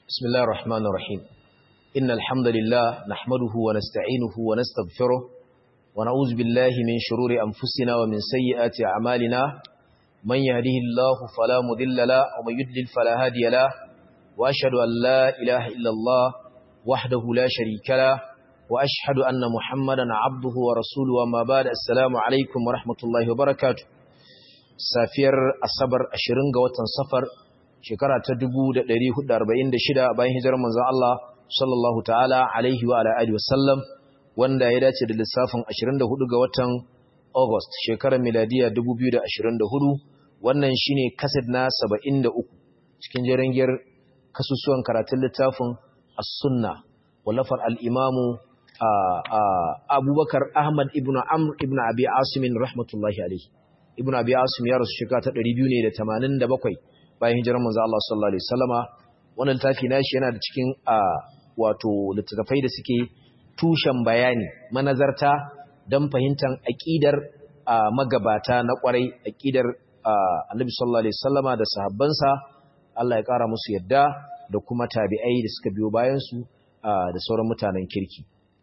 بسم الله الرحمن الرحيم إن الحمد لله نحمده ونستعينه ونستغفره ونعوذ بالله من شرور أنفسنا ومن سيئات أعمالنا من يهده الله فلا مذل له ومن يدلل فلا هادي له وأشهد أن لا إله إلا الله وحده لا شريك له وأشهد أن محمدا عبده ورسوله وما بعد السلام عليكم ورحمة الله وبركاته safiyar asabar 20 ga watan safar shekara ta 1446 bayan hijirar manzon Allah sallallahu ta'ala alaihi wa ala alihi wasallam wanda ya dace da lissafin 24 ga watan August shekarar miladiya 2024 wannan shine kaset na 73 cikin jerengiyar kasusuwan karatun littafin as-sunna wallafar al-imamu Abubakar Ahmad ibn Amr ibn Abi Asim rahmatullahi alaihi ibn abi asim ya rasu shekara ta 287 bayan hijirar manzo Allah sallallahu alaihi wasallama wannan littafi nashi yana da cikin wato littattafai da suke tushen bayani manazarta dan fahimtar aqidar magabata na kwarai aqidar annabi sallallahu alaihi wasallama da sahabbansa Allah ya kara musu yadda da kuma tabi'ai da suka biyo bayan su da sauran mutanen kirki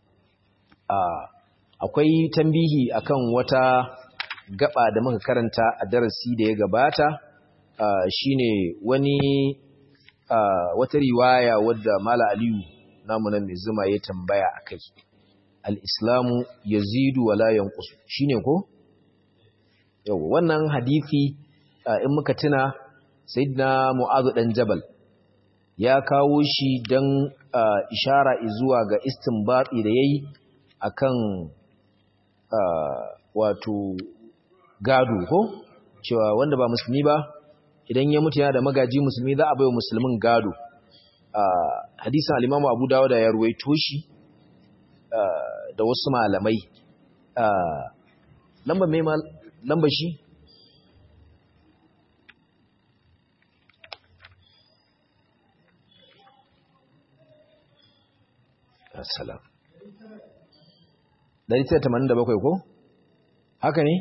akwai tambihi akan wata gaba da muka karanta a darasi da ya gabata uh, shine wani uh, wata riwaya wadda Mala Aliyu namu nan mai zuma ya tambaya akai al-islamu yazidu wala yanqus shine ko yau wannan hadisi uh, in muka tuna sayyidina Mu'adh dan Jabal ya kawo shi dan ishara zuwa ga istinbati da yayi akan wato gado ko cewa wanda ba musulmi ba idan ya mutu yana da magaji musulmi za a bai wa musulmin gado hadisin alimamu abu dawo da ya ruwaito shi da wasu malamai lamba mai lamba shi assalam 187 ko haka ne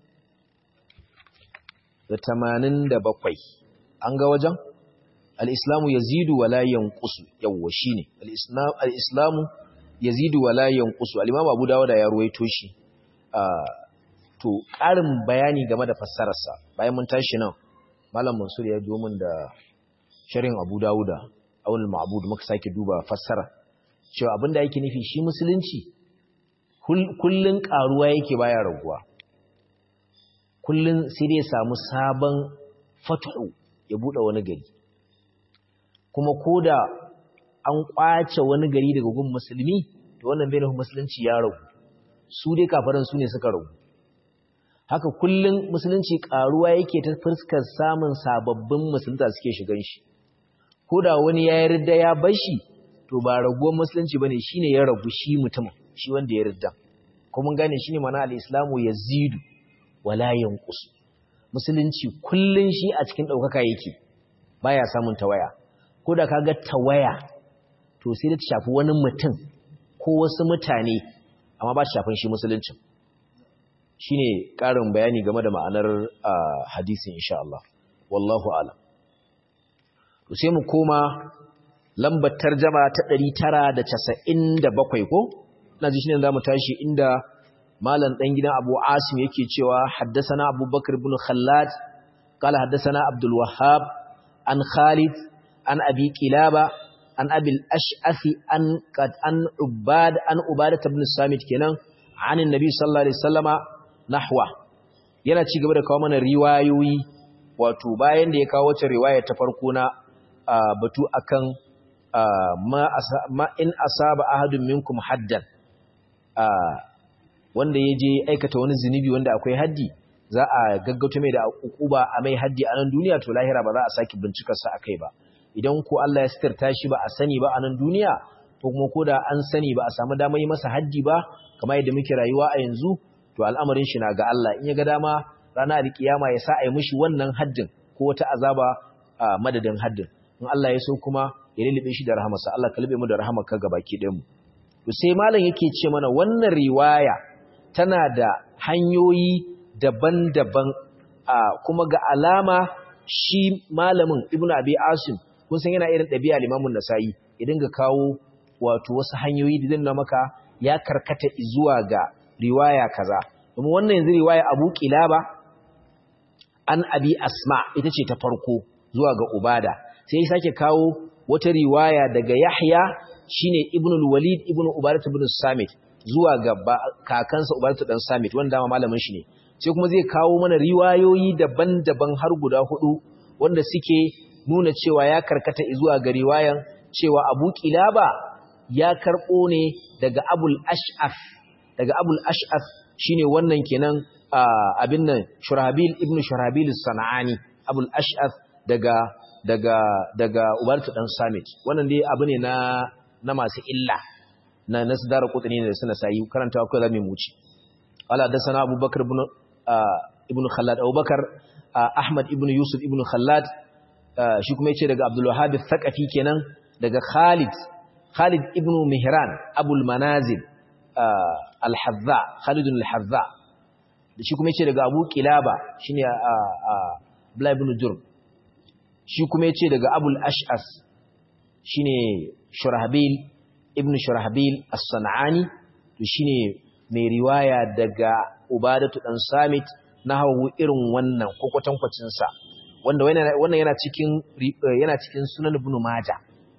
da tamanin da bakwai an ga wajen al'islamu ya zidu wa layan ƙusu yawwa shi ne al'islamu ya zidu wa layan ƙusu al'imam abu dawo da ya ruwaito shi to ƙarin bayani game da fassararsa bayan mun tashi nan malam mansur ya domin da sharin abu dawo da aunin ma'abudu muka sake duba fassara cewa abinda yake nufi shi musulunci kullum ƙaruwa yake baya raguwa kullum sai dai samu sabon fatu ya buɗe wani gari kuma ko da an ƙwace wani gari daga gun musulmi to wannan bai nufin musulunci ya ragu su dai kafaran su ne suka ragu haka kullum musulunci ƙaruwa yake ta fuskar samun sababbin musulunta suke shigan shi ko da wani ya yarda ya bar shi to ba raguwar musulunci bane shine ya ragu shi mutumin shi wanda ya yarda kuma gane shine mana al-islamu yazidu wala yanqus musulunci kullun shi a cikin daukaka yake baya samun tawaya ko da kaga tawaya to sai da ta shafi wani mutum ko wasu mutane amma ba ta shafin shi musuluncin shine karin bayani game da ma'anar hadisin insha Allah wallahu a'lam to sai mu koma lambar tarjama ta 997 ko ina ji shine zamu tashi inda malam dan gidan Abu Asim yake cewa haddathana Abu Bakr ibn Khallad qala haddathana Abdul Wahhab an Khalid an Abi Kilaba an Abi al-Ash'athi an qad an Ubad an Ubadah ibn Samit kenan an Annabi sallallahu alaihi wasallama nahwa yana ci gaba da kawo mana riwayoyi wato bayan da ya kawo wata riwaya ta farko na batu akan ma in asaba ahadun minkum haddan wanda ya je aikata wani zunubi wanda akwai haddi za a gaggauta mai da ukuba a mai haddi a nan duniya to lahira ba za a saki bincikar sa akai ba idan ko Allah ya sitarta shi ba a sani ba a nan duniya ko kuma ko da an sani ba a samu damar yi masa haddi ba kamar yadda muke rayuwa a yanzu to al'amarin shi na ga Allah in ya ga dama rana alkiyama ya sa a yi mishi wannan haddin ko wata azaba a madadin haddin in Allah ya so kuma ya lulube shi da rahamarsa Allah ka lube mu da rahamarka gabaki ɗayan mu to sai malam yake ce mana wannan riwaya tana da hanyoyi daban-daban a kuma ga alama shi malamin ibn abi asim kun san yana irin ɗabi'a limamun nasa'i ya dinga kawo wato wasu hanyoyi da zai maka ya karkata zuwa ga riwaya kaza domin wannan yanzu riwaya abu kilaba an abi asma ita ce ta farko zuwa ga ubada sai ya sake kawo wata riwaya daga yahya shine ibn al-walid ibn ubadah ibn samit zuwa ga kakansa ubadah dan samit wanda dama malamin shi ne sai kuma zai kawo mana riwayoyi daban-daban har guda hudu wanda suke nuna cewa ya karkata zuwa ga riwayan cewa abu kilaba ya karbo ne daga abul ash'af daga abul ash'af shine wannan kenan abin nan shurabil ibn shurabil sana'ani abul ash'af daga daga daga ubartu dan samit wannan dai abu ne na na masu illa na nasdar qutni ne da suna sayi karanta akwai zamu mu ci ala da sana abubakar ibn ibn khallad abubakar ahmad ibn yusuf ibn khallad shi kuma yace daga abdul wahhab al-thaqafi kenan daga khalid khalid ibn mihran abul manazil al-hadza khalid al-hadza shi kuma yace daga abu kilaba shine abdullah ibn jurb shi kuma yace daga abul ash'as shine shurahbil ibn shurahbil as-sanani to shine mai riwaya daga ubadatu dan samit na hawu irin wannan ko kwatankwacin sa wanda wannan yana cikin yana cikin sunan ibn majah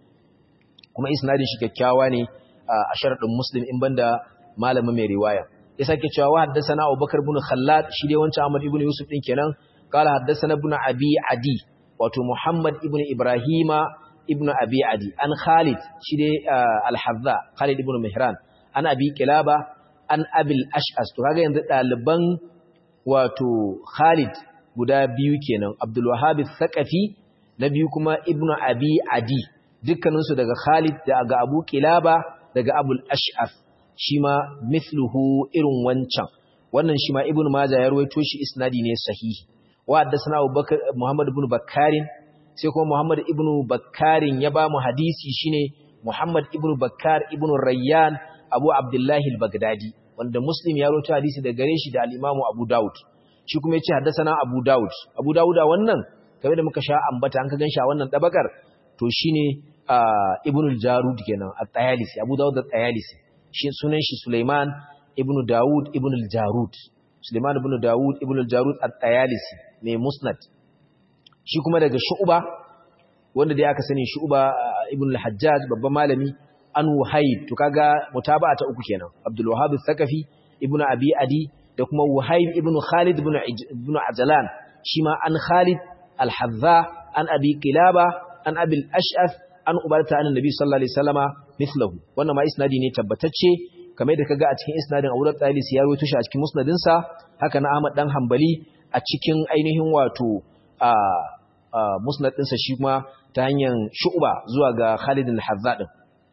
kuma isnadin shi kyakkyawa ne a sharadin muslim in banda malamin mai riwaya ya sake cewa wa haddathana abubakar ibn khallad shi dai wancan ahmad ibn yusuf din kenan qala haddathana ibn abi adi wato muhammad ibn ibrahima ibn abi adi an khalid shi dai al-hazza khalid ibn mihran an abi kilaba an abil ash'as to kaga yanzu daliban wato khalid guda biyu kenan abdul wahhab al-thaqafi na biyu kuma ibn abi adi dukkaninsu daga khalid daga abu kilaba daga abul ash'af shi ma mithluhu irin wancan wannan shi ma ibn majah ya rawaito shi isnadi ne sahihi wa haddathana abubakar muhammad ibn bakkarin sai kuma Muhammad ibn Bakkarin ya ba mu hadisi shine Muhammad ibn Bakkar ibn Rayyan Abu Abdullah al-Baghdadi wanda Muslim ya rawaito hadisi da gare shi da al-Imam Abu Dawud shi kuma yace haddathana Abu Dawud Abu Dawud wannan kamar da muka sha ambata an ka ganshi a wannan dabakar to shine Ibn al-Jarud kenan at-Tayalisi Abu Dawud at-Tayalisi shi sunan shi Sulaiman ibn Dawud ibn al-Jarud Sulaiman ibn Dawud ibn al-Jarud at-Tayalisi mai Musnad shi kuma daga shu'uba wanda dai aka sani shu'uba ibn al-hajjaj babban malami an wahayb to kaga mutaba'a ta uku kenan abdul wahhab al-thaqafi ibn abi adi da kuma wahayb ibn khalid ibn ibn ajlan shi ma an khalid al-hadza an abi qilaba an abi al-ash'af an ubarta an nabi sallallahu alaihi wasallama mithluhu wannan ma isnadi ne tabbatacce kamar da kaga a cikin isnadin Abu Dawud Talisi ya rawaito shi a cikin musnadin sa haka na Ahmad dan Hanbali a cikin ainihin wato a musnad ɗinsa shi kuma ta hanyar shu'ba zuwa ga Khalid al-Hazza din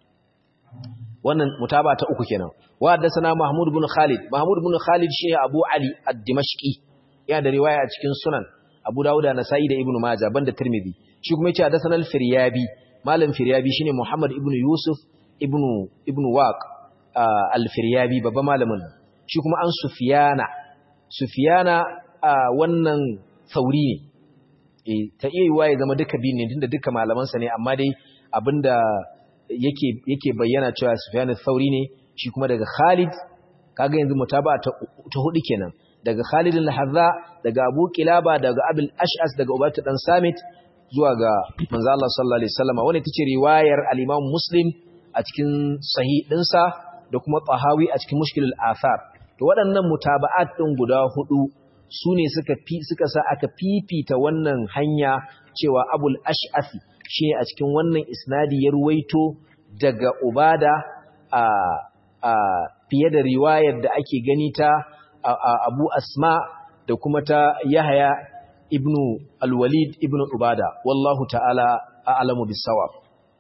wannan mutaba ta uku kenan wa haddathana Mahmud ibn Khalid Mahmud ibn Khalid shi Abu Ali ad-Dimashqi yana da riwaya a cikin sunan Abu Dawud da Nasa'i da Ibn Majah banda Tirmidhi shi kuma yace haddathana al-Firyabi malam Firyabi shine Muhammad ibn Yusuf ibn ibn Waq al-Firyabi babban malamin shi kuma an Sufyana Sufyana wannan sauri ne ta iya yiwa ya zama duka biyu ne tunda duka malamansa ne amma dai abinda yake yake bayyana cewa Sufyan al-Thauri ne shi kuma daga Khalid kaga yanzu mutaba ta, ta hudu kenan daga Khalid al-Hazza daga Abu Kilaba daga Abul Ash'as daga Ubayt dan Samit zuwa ga manzo Allah sallallahu alaihi wasallam wannan tace riwayar al-Imam Muslim a cikin sahih dinsa da kuma Tahawi a cikin Mushkilul Athar to waɗannan mutaba'at din guda hudu su ne suka fi suka sa aka fifita wannan hanya cewa abul ash'afi shi a cikin wannan isnadi ya ruwaito daga ubada a, a fiye da riwayar da ake gani ta abu asma da kuma ta yahaya ibnu alwalid ibnu ubada wallahu ta'ala a'lamu bis-sawab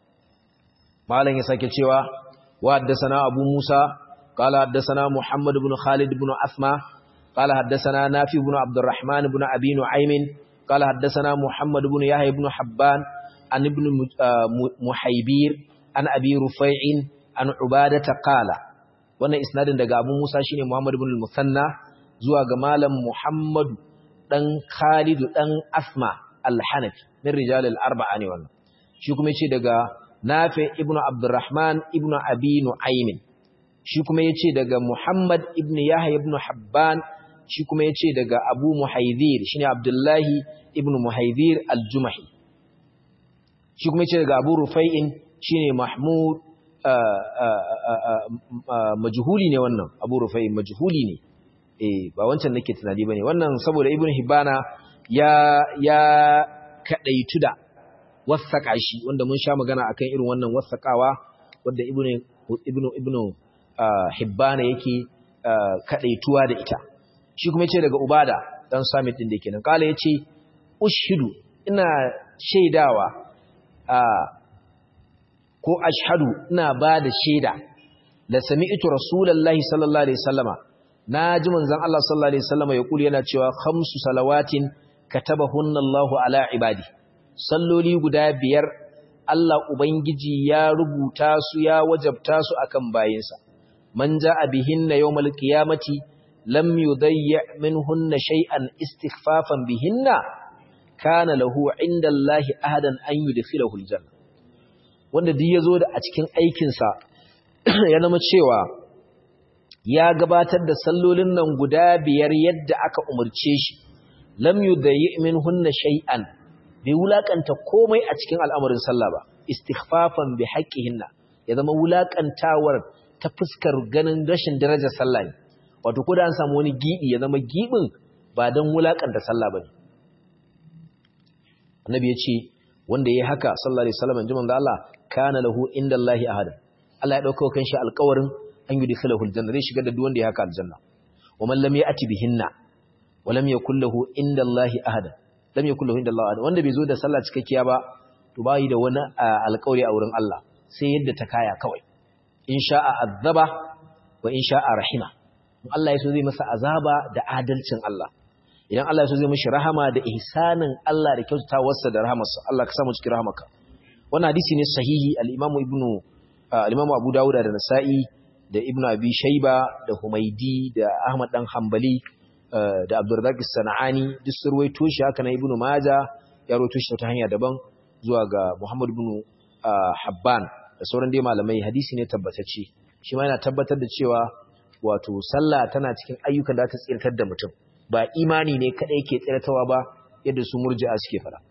malam ya sake cewa wa haddathana abu musa qala haddathana muhammad ibn khalid ibn asma قال حدثنا نافي بن عبد الرحمن بن أبي نعيم قال حدثنا محمد بن يحيى بن حبان عن ابن محيبير عن أبي رفيع عن عبادة قال wannan isnadin daga Abu Musa shine Muhammad ibn al-Musanna zuwa ga malam Muhammad dan Khalid dan Asma al-Hanafi min rijal al-arba'a ne wannan shi kuma yace daga Nafi ibn Abdurrahman ibn Abi Nu'aym shi kuma yace daga Muhammad ibn Yahya ibn Habban shi kuma yace daga Abu Muhaydhir shine Abdullahi ibn Muhaydhir al-Jumahi shi kuma yace daga Abu Rufai'in shine Mahmud majhuli ne wannan Abu Rufai'in majhuli ne eh ba wancan nake tunani bane wannan saboda Ibn Hibana ya ya kadaitu da wasaka shi wanda mun sha magana akan irin wannan wasakawa wanda Ibn Ibn Ibn Hibbana yake kadaituwa da ita shi kuma yace daga Ubada dan Samit din da yake nan kala yace ushidu ina shaidawa ko ashhadu ina ba da shaida da sami'tu rasulullahi sallallahu alaihi wasallama naji manzon Allah sallallahu alaihi wasallama ya kuli yana cewa khamsu salawatin katabahunna Allahu ala ibadi salloli guda biyar Allah ubangiji ya rubuta su ya wajabta su akan bayinsa man ja'a bihinna yawmal qiyamati lam yudayya minhunna shay'an istighfafan bihinna kana lahu indallahi ahadan an yudkhilahu aljanna wanda duk yazo da a cikin aikin sa ya zama cewa ya gabatar da sallolin nan guda biyar yadda aka umurce shi lam yudayyi minhunna shay'an bai wulakanta komai a cikin al'amarin sallah ba istighfafan bi haqqihinna ya zama wulakantawar ta fuskar ganin rashin darajar sallah ne wato ko da an samu wani gibi ya zama gibin ba dan wulakanta sallah bane annabi ya ce wanda yayi haka sallallahu alaihi wasallam jiman da Allah kana lahu indallahi ahad Allah ya dauka kan shi alƙawarin an yi dikhalahu aljanna zai shigar da duk wanda ya haka aljanna wa man lam ya'ti bihinna wa lam yakul lahu indallahi ahad lam yakul lahu indallahi ahad wanda bai zo da sallah cikakkiya ba to bai da wani alƙawari a wurin Allah sai yadda ta kaya kawai in sha'a azaba wa in sha'a rahima in Allah ya so zai masa azaba da adalcin Allah idan Allah ya so zai mishi rahama da ihsanin Allah da kyautatawarsa da rahamarsa Allah ka samu cikin rahamarka wannan hadisi ne sahihi al-Imam Ibn al-Imam Abu Dawud da Nasa'i da Ibn Abi Shayba da Humaydi da Ahmad dan Hanbali da Abdurrazzaq as-Sanani duk sun ruwaito shi haka na Ibn Majah ya ruwaito shi ta hanya daban zuwa ga Muhammad ibn Habban da sauran dai malamai hadisi ne tabbatacce shi ma yana tabbatar da cewa wato sallah tana cikin ayyukan da ta tsirtar da mutum ba imani ne kadai ke tsirtawa ba yadda su murji'a suke fara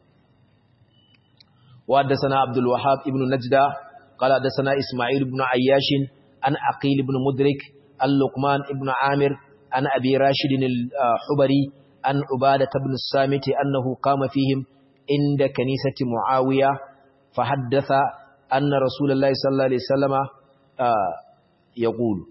wa haddathana Abdul Wahhab ibn Najda qala haddathana Isma'il ibn Ayyash an Aqil ibn Mudrik al-Luqman ibn Amir an Abi Rashid al-Hubari an Ubadah ibn Samit annahu qama fihim inda kanisati Muawiya fa haddatha anna Rasulullahi sallallahu alaihi wasallama yaqulu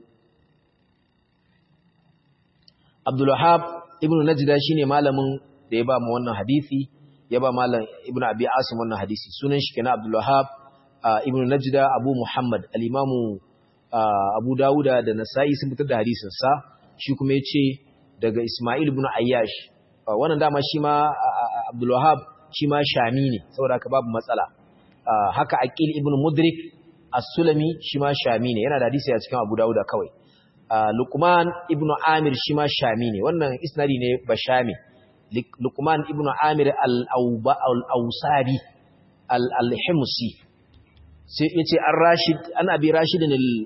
Abdul Wahhab ibn Najda shine malamin da ya ba mu wannan hadisi ya ba malam ibn Abi Asim wannan hadisi sunan shi kenan Abdul Wahhab ibn Najda Abu Muhammad al-Imam Abu Dawuda da Nasa'i sun fitar da hadisin sa shi kuma yace daga Isma'il ibn Ayyash wannan dama shi ma Abdul Wahhab shi ma Shami ne saboda haka babu matsala haka Aqil ibn Mudrik As-Sulami shi ma Shami ne yana da hadisi a cikin Abu Dawuda kawai Luqman ibn Amir shi ma Shami ne wannan isnadi ne ba Shami Luqman ibn Amir al-Awsabi al-Himsi sai yace an Rashid an Abi Rashid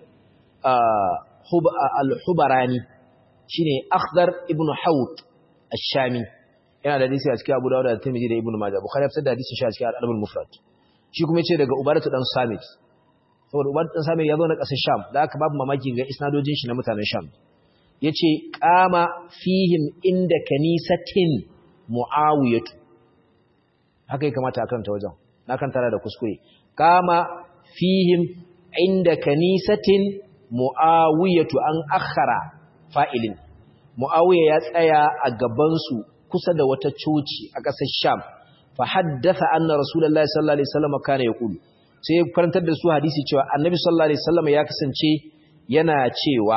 al-Hubarani shine Akhdar ibn Hawt ash-Shami yana da hadisi a cikin Abu Dawud da Tirmidhi da Ibn Majah Bukhari ya fitar da hadisin shi a cikin Al-Adab al-Mufrad shi kuma yace daga Ubadah dan Samit saboda Ubadah dan Samit ya zo na ƙasar Sham da aka babu mamaki ga isnadojin shi na mutanen Sham yace qama fihim inda kanisatin Muawiyah haka ya kamata a karanta wajen na kan tara da kuskure qama fihim inda kanisatin Muawiyah an akhara fa'ilin Muawiya ya tsaya a gabansu kusa da wata coci a ƙasar Sham fa haddatha anna Rasulullahi sallallahu alaihi wasallam kana yaqulu sai ya karantar da su hadisi cewa Annabi sallallahu alaihi wasallam ya kasance yana cewa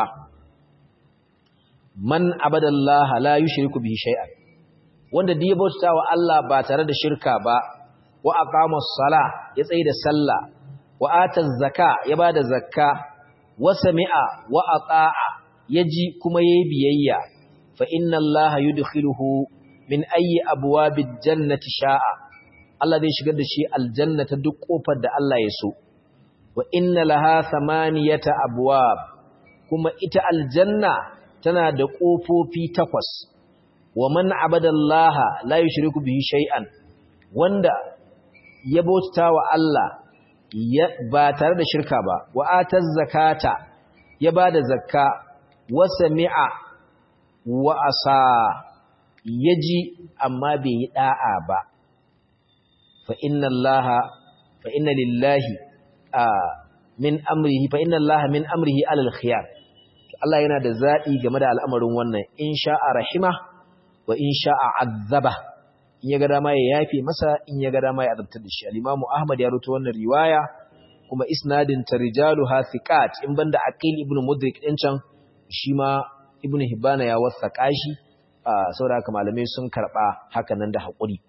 man abadallaha la yushriku bihi shay'an wanda da ya bauta wa Allah ba tare da shirka ba wa aqama as-sala ya tsaye da sallah wa ata zakka ya bada zakka wa sami'a wa ata'a yaji kuma yayi biyayya fa inna allaha yudkhiluhu min ayyi abwabid jannati sha'a Allah zai shigar da shi aljanna ta duk kofar da Allah ya so wa inna laha thamaniyata abwab kuma ita aljanna tana da kofofi takwas wa man abadallaha la yushriku bihi shay'an wanda ya bauta wa Allah ba tare da shirka ba wa ataz zakata ya bada zakka wa sami'a wa asa yaji amma bai yi da'a ba fa inna allaha fa inna lillahi min amrihi fa inna allaha min amrihi alal khiyar Allah yana da zaɓi game da al'amarin wannan in sha'a rahima wa in sha'a azaba in ya ga dama ya yafe masa in ya ga dama ya azabtar da shi al-Imam Ahmad ya rubuta wannan riwaya kuma isnadin ta rijalu hafiqat in banda Aqil ibn Mudrik din can shi ma Ibn Hibban ya wasaka shi saboda haka malamai sun karba haka nan da hakuri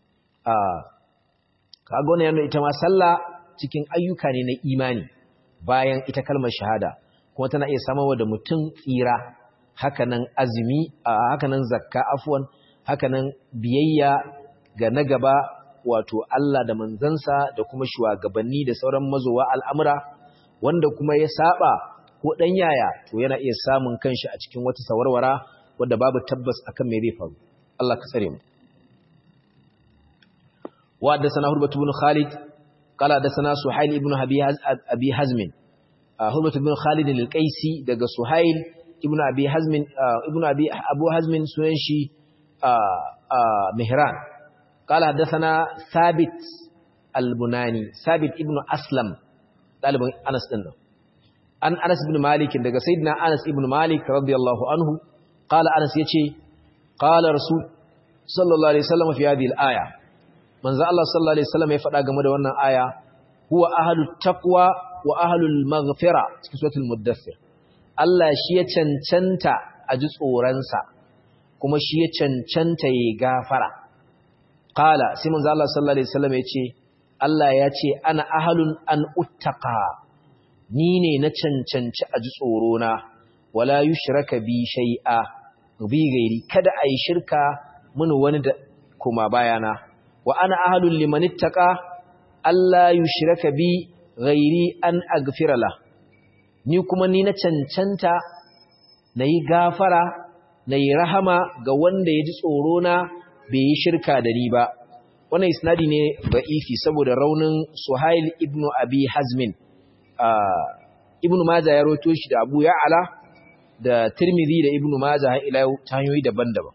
kaga wannan yana ita ma sallah cikin ayyuka ne na imani bayan ita kalmar shahada kuma tana iya samarwa da mutum tsira hakanan azumi hakanan zakka afwan hakanan biyayya ga na gaba wato Allah da manzansa da kuma shugabanni da sauran mazowa al'amura wanda kuma ya saba ko dan yaya to yana iya samun kanshi a cikin wata sawarwara wanda babu tabbas akan me zai faru Allah ka tsare mu wa da sana hurbatu ibn khalid qala da sana suhail ibn abi hazm Hurmat ibn Khalid al-Qaisi daga Suhail ibn Abi Hazm ibn Abi Abu Hazm sunan shi Mihran قال حدثنا ثابت البناني ثابت ابن أسلم طالب أنس دين an Anas ibn Malik daga sayyidina Anas ibn Malik radiyallahu anhu qala Anas yace qala rasul sallallahu alaihi wasallam fi hadhihi al-aya manzo Allah sallallahu alaihi wasallam ya faɗa game da wannan aya huwa ahlut taqwa wa ahlul maghfira cikin suratul muddathir Allah shi ya cancanta a ji tsoronsa kuma shi ya cancanta ya gafara qala sai manzo Allah sallallahu alaihi wasallam ya ce Allah ya ce ana ahlun an uttaqa ni ne na cancanci a ji tsorona wala yushraka bi shay'a bi gairi kada ayi shirka mun wani da kuma bayana wa ana ahlul liman ittaqa Allah yushraka bi ghairi an aghfira la ni kuma ni na cancanta nayi gafara nayi rahama ga wanda ya ji tsoro na bai yi shirka da ni ba wannan isnadi ne ba'ifi saboda raunin Suhail ibn Abi Hazmin ibn Majah ya roto shi da Abu Ya'la da Tirmidhi da Ibn Majah har ila ta hanyoyi daban-daban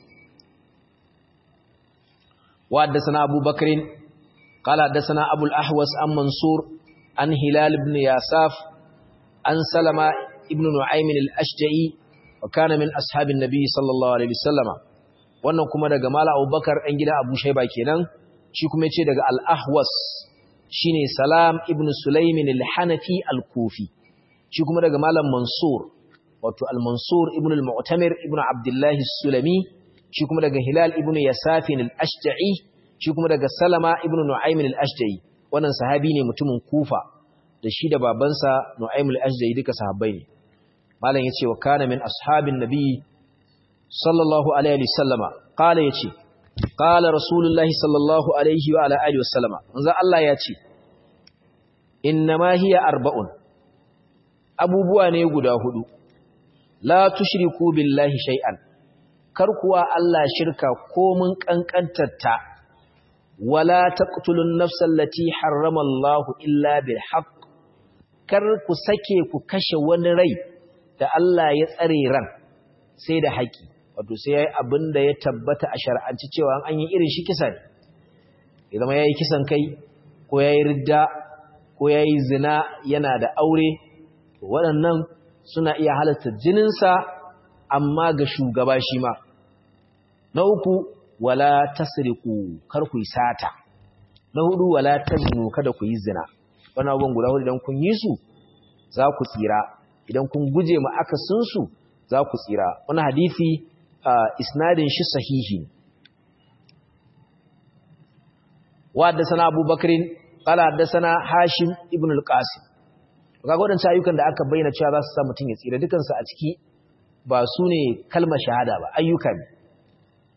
wa haddathana Abu Bakr qala haddathana Abu al-Ahwas an Mansur an Hilal ibn Yasaf an Salama ibn Nu'aym al-Ashja'i wa kana min ashabin Nabi sallallahu alaihi wasallama wannan kuma daga Mala Abubakar ɗan gida Abu Shaiba kenan shi kuma yace daga Al-Ahwas shine Salam ibn Sulaimin al-Hanafi al-Kufi shi kuma daga Malam Mansur wato Al-Mansur ibn al-Mu'tamir ibn Abdullah sulami shi kuma daga Hilal ibn Yasafin al-Ashja'i shi kuma daga Salama ibn Nu'aym al-Ashja'i wannan sahabi ne mutumin Kufa da shi da babansa Nu'aym al-Ashja'i duka sahabbai ne Malam yace wa kana min ashabin nabi sallallahu alaihi wasallama qala yace qala rasulullahi sallallahu alaihi wa ala alihi wasallama manzo Allah yace innama hiya arba'un abubuwa ne guda hudu la tushriku billahi shay'an kar kuwa Allah shirka ko mun kankantarta wala taqtulun nafsal lati harrama Allah illa bil haqq kar ku sake ku kashe wani rai da Allah ya tsare ran sai da haƙi wato sai yayi abin da ya tabbata a shar'anci cewa an yi irin shi kisa ne ya zama yayi kisan kai ko yayi ridda ko yayi zina yana da aure waɗannan suna iya halatta jininsa amma ga shugaba shi ma na uku wala tasriqu kar ku yi sata na hudu wala taznu kada ku yi zina wannan abubuwan guda hudu idan kun yi su za ku tsira idan kun guje ma akasin su za ku tsira wani hadisi isnadin shi sahihi wa haddathana Abu Bakrin qala haddathana Hashim ibn al-Qasim kaga wadannan ayyukan da aka bayyana cewa za su sa mutun ya tsira dukan su a ciki ba su ne kalmar shahada ba ayyuka ne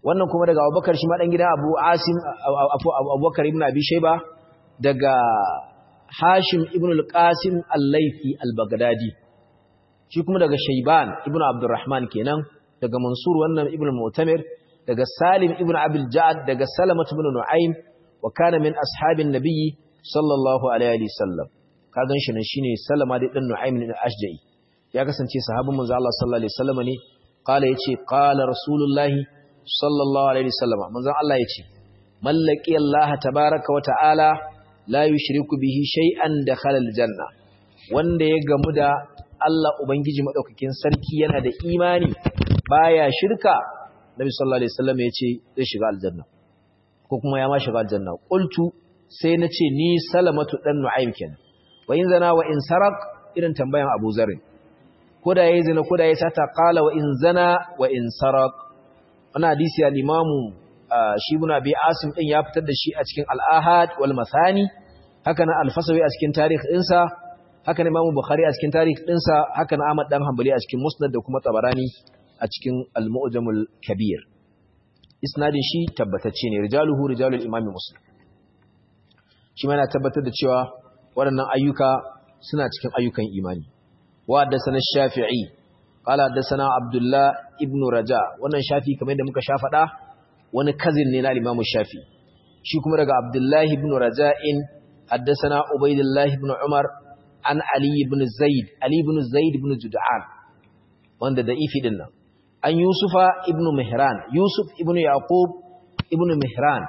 wannan kuma daga abubakar shi ma ɗan gida abu asim abubakar ibn abi shaiba daga hashim ibn al-qasim al-laifi al-baghdadi shi kuma daga shaiban ibn abdurrahman kenan daga mansur wannan ibn mu'tamir daga salim ibn abil ja'ad daga salamat ibn nu'aym wa kana min ashabin nabiyyi sallallahu alaihi wasallam ka gan shi nan shine salama da dan nu'aym ibn ashja'i ya kasance sahabin manzo Allah sallallahu alaihi wasallam ne qala yace qala rasulullahi sallallahu alaihi wasallam manzo Allah yace mallaki Allah tabaaraka wa ta'ala la yushriku bihi shay'an dakhala aljanna wanda ya gamu da Allah ubangiji madaukakin sarki yana da imani baya shirka Nabi sallallahu alaihi wasallam yace zai shiga aljanna ko kuma ya ma shiga aljanna qultu sai nace ni salamatu dan nu'aym kenan wa in zana wa in sarak irin tambayan Abu Zarr ko da yayi zina ko da yayi sata qala wa in zana wa in sarak wannan hadisi al-Imam shi ibn Abi Asim din ya fitar da shi a cikin al-Ahad wal Mathani haka na al-Fasawi a cikin tarikh ɗinsa haka na Imam Bukhari a cikin tarikh ɗinsa haka na Ahmad dan Hanbali a cikin Musnad da kuma Tabarani a cikin Al-Mu'jamul Kabir isnadin shi tabbatacce ne rijaluhu rijalul Imam Muslim shi ma yana tabbatar da cewa waɗannan ayyuka suna cikin ayyukan imani wa haddathana Shafi'i qala haddathana Abdullah ibn Raja wannan Shafi kamar yadda muka sha faɗa wani kazin ne na Imam Shafi shi kuma daga Abdullah ibn Raja'in haddathana Ubaydullah ibn Umar an Ali ibn Zaid Ali ibn Zaid ibn Jud'an wanda da ifi din nan an Yusufa ibn Mihran Yusuf ibn Yaqub ibn Mihran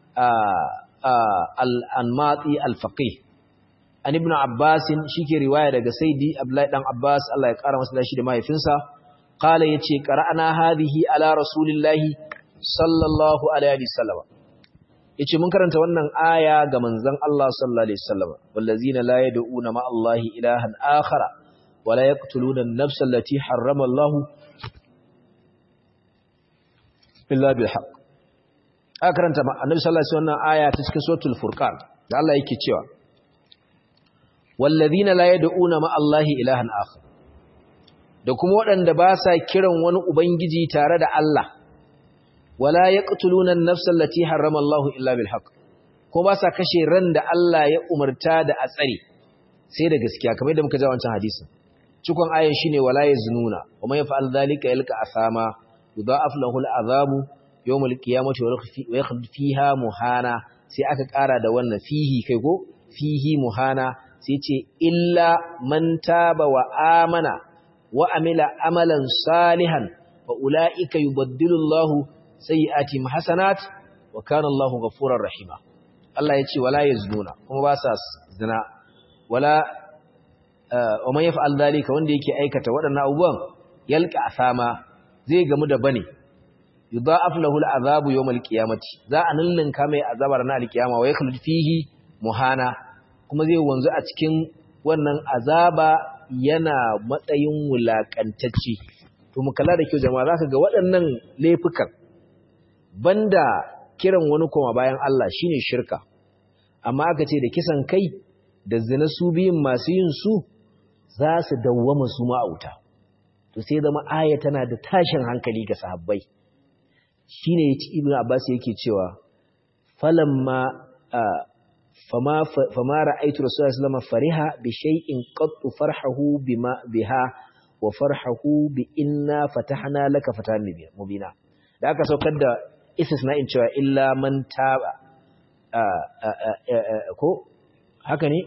al-Anmati al-Faqih an ibn Abbas shike riwaya daga Sayyidi Abdullahi dan Abbas Allah ya kara masa dashi da mahaifinsa qala yace qara'ana hadhihi ala rasulillahi sallallahu alaihi wasallam yace mun karanta wannan aya ga manzon Allah sallallahu alaihi wasallam wallazina la yad'una ma Allah ilahan akhara wa la yaqtuluna an-nafsa allati harrama Allah illa bil haqq aka karanta annabi sallallahu alaihi wasallam aya ta cikin suratul furqan da Allah yake cewa wallazina la yad'una ma Allah ilahan akhar da kuma waɗanda ba sa kiran wani ubangiji tare da Allah wala yaqtuluna an-nafsa allati harrama Allah illa bil haqq ko ba sa kashe ran da Allah ya umarta da a tsare sai da gaskiya kamar yadda muka ji wancan hadisin cikon ayan shine wala yaznuna wa man yaf'al dhalika yalqa asama yudha'af lahu al-'adhabu yawm al-qiyamati wa yakhlud fiha muhana sai aka ƙara da wannan fihi kai go fihi muhana sai ce illa man taba wa amana wa amila amalan salihan fa ulaika yubaddilu Allahu sayyi'atihim hasanat wa kana Allahu ghafurur rahima Allah ya ce wala yaznuna kuma ba sa zina wala wa man yaf'al dhalika wanda yake aikata waɗannan abubuwan yalqa asama zai gamu da bane yudha'af lahu al'azabu yawm al-qiyamati za a nillinka mai azabar na al-qiyama wa yakhlud fihi muhana kuma zai wanzu a cikin wannan azaba yana matsayin wulakantacce to mu kalla da kyau jama'a zaka ga waɗannan laifukan banda kiran wani koma bayan Allah shine shirka amma aka ce da kisan kai da zina su biyun masu yin su za su dawwama su ma'auta to sai zama aya tana da tashin hankali ga sahabbai shine ibnu abbas yake cewa falamma fama fama ra'aytu rasulullahi sallallahu alaihi fariha bi shay'in qattu farhahu bima biha wa farhahu bi inna fatahna laka fatan mubina da aka saukar da istisna'in cewa illa man taba ko haka ne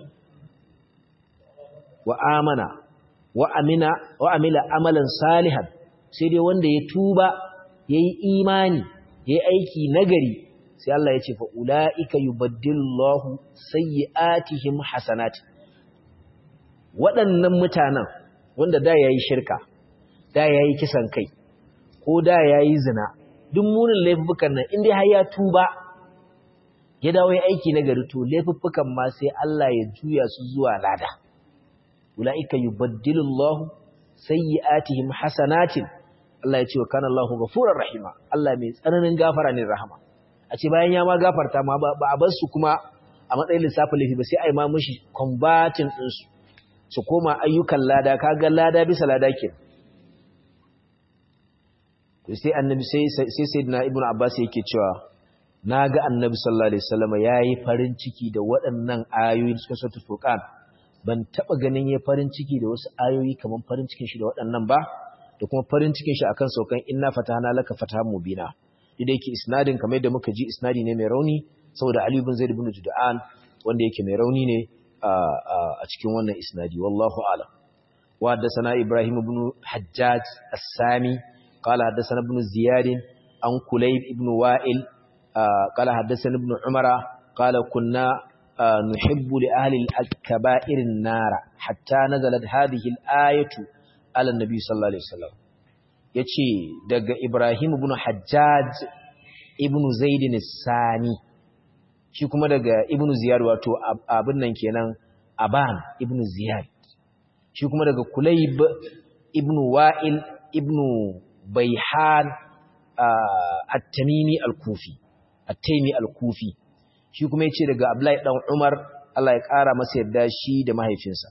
wa amana wa amina wa amila amalan salihan sai dai wanda ya tuba yayi imani yayi aiki nagari sai Allah ya ce fa ulaika yubaddilullahu sayyi'atihim hasanat waɗannan mutanen wanda da yayi shirka da yayi kisan kai ko da yayi zina duk munin laifukan nan indai har ya tuba ya dawo yayi aiki nagari to laifukan ma sai Allah ya juya su zuwa lada ulaika yubaddilullahu sayyi'atihim hasanatin Allah ya ce wa kana Allahu ghafurur rahima Allah mai tsananin gafara ne rahama a ce bayan ya ma gafarta ma ba a bar su kuma a matsayin lissafin laifi ba sai a yi ma mishi combating din su su koma ayyukan lada kaga lada bisa lada ke to sai annabi sai sai sayyidina ibnu abbas yake cewa naga annabi sallallahu alaihi wasallam yayi farin ciki da waɗannan ayoyi suka sautu furqan ban taba ganin yayi farin ciki da wasu ayoyi kaman farin cikin shi da waɗannan ba da kuma farin cikin shi akan saukan inna fatahna laka fatahan mubina idan yake isnadin kamar yadda muka ji isnadi ne mai rauni saboda ali ibn zaid ibn jud'an wanda yake mai rauni ne a cikin wannan isnadi wallahu a'lam wa haddathana ibrahim ibn hajjaj as-sami qala haddathana ibn ziyad an kulayb ibn wa'il qala haddathana ibn umara qala kunna nuhibbu li ahli al-kaba'ir an-nara hatta nazalat hadhihi al-ayatu ala an-nabi sallallahu alaihi wasallam yace daga ibrahim ibn hajjaj ibn zaid as-sami shi kuma daga ibn ziyad wato abin nan kenan aban ibn ziyad shi kuma daga kulayb ibn wa'il ibn bayhan at-tamimi al-kufi at-taymi al-kufi shi kuma yace daga abdullahi dan umar Allah ya kara masa yadda shi da mahaifinsa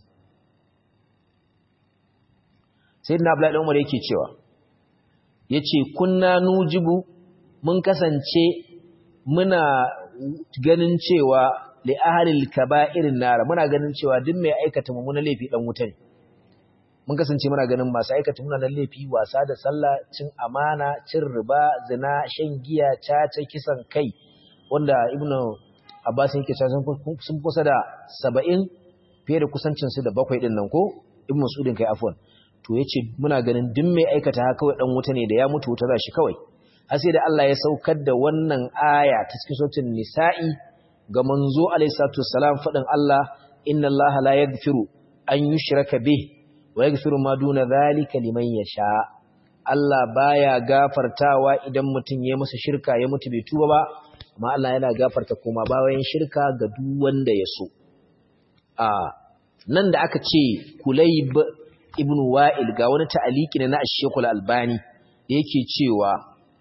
sayyidina abdullahi dan umar yake cewa yace kunna nujibu mun kasance muna ganin cewa li ahlil kaba'irin nara muna ganin cewa duk mai aikata mummunan laifi dan wuta ne mun kasance muna ganin masu aikata mummunan laifi wasa da sallah cin amana cin riba zina shan giya caca kisan kai wanda ibnu abbas yake cewa sun kusa da 70 fiye da kusancin su da bakwai din nan ko ibnu mas'udin kai afwan to yace muna ganin duk mai aikata haka kawai dan wuta ne da ya mutu wuta za shi kawai har sai da Allah ya saukar da wannan aya ta cikin sautin nisa'i ga manzo alayhi salatu wassalam fadin Allah inna Allah la yaghfiru an yushraka bih wa yaghfiru ma duna zalika liman yasha Allah baya gafartawa idan mutum ya masa shirka ya mutu bai tuba ba amma Allah yana gafarta kuma bayan shirka ga duk wanda ya so a nan da aka ce Kulayb ibn Wa'il ga wani ta'aliki ne na Ash-Shaykh Al-Albani yake cewa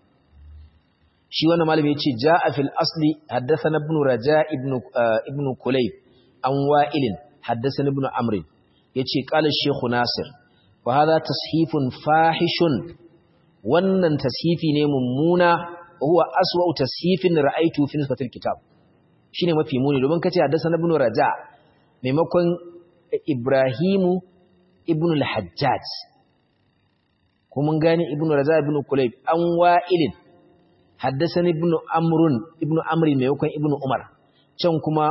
shi wannan malami yace jaa fil asli haddathana ibn raja ibn ibn kulayb an wa'il haddathana ibn amr yace qala shaykh nasir wa hadha tashifun fahishun wannan tashifi ne mummuna huwa aswa'u tashifin ra'aytu fi nisbatil kitab shine mafi muni domin kace haddathana ibn raja maimakon ibrahimu ibn al-hajjaj kuma gane ibn raja ibn kulayb an wa'ilin haddasani ibnu amrun ibnu amri maimakon ibnu umar can kuma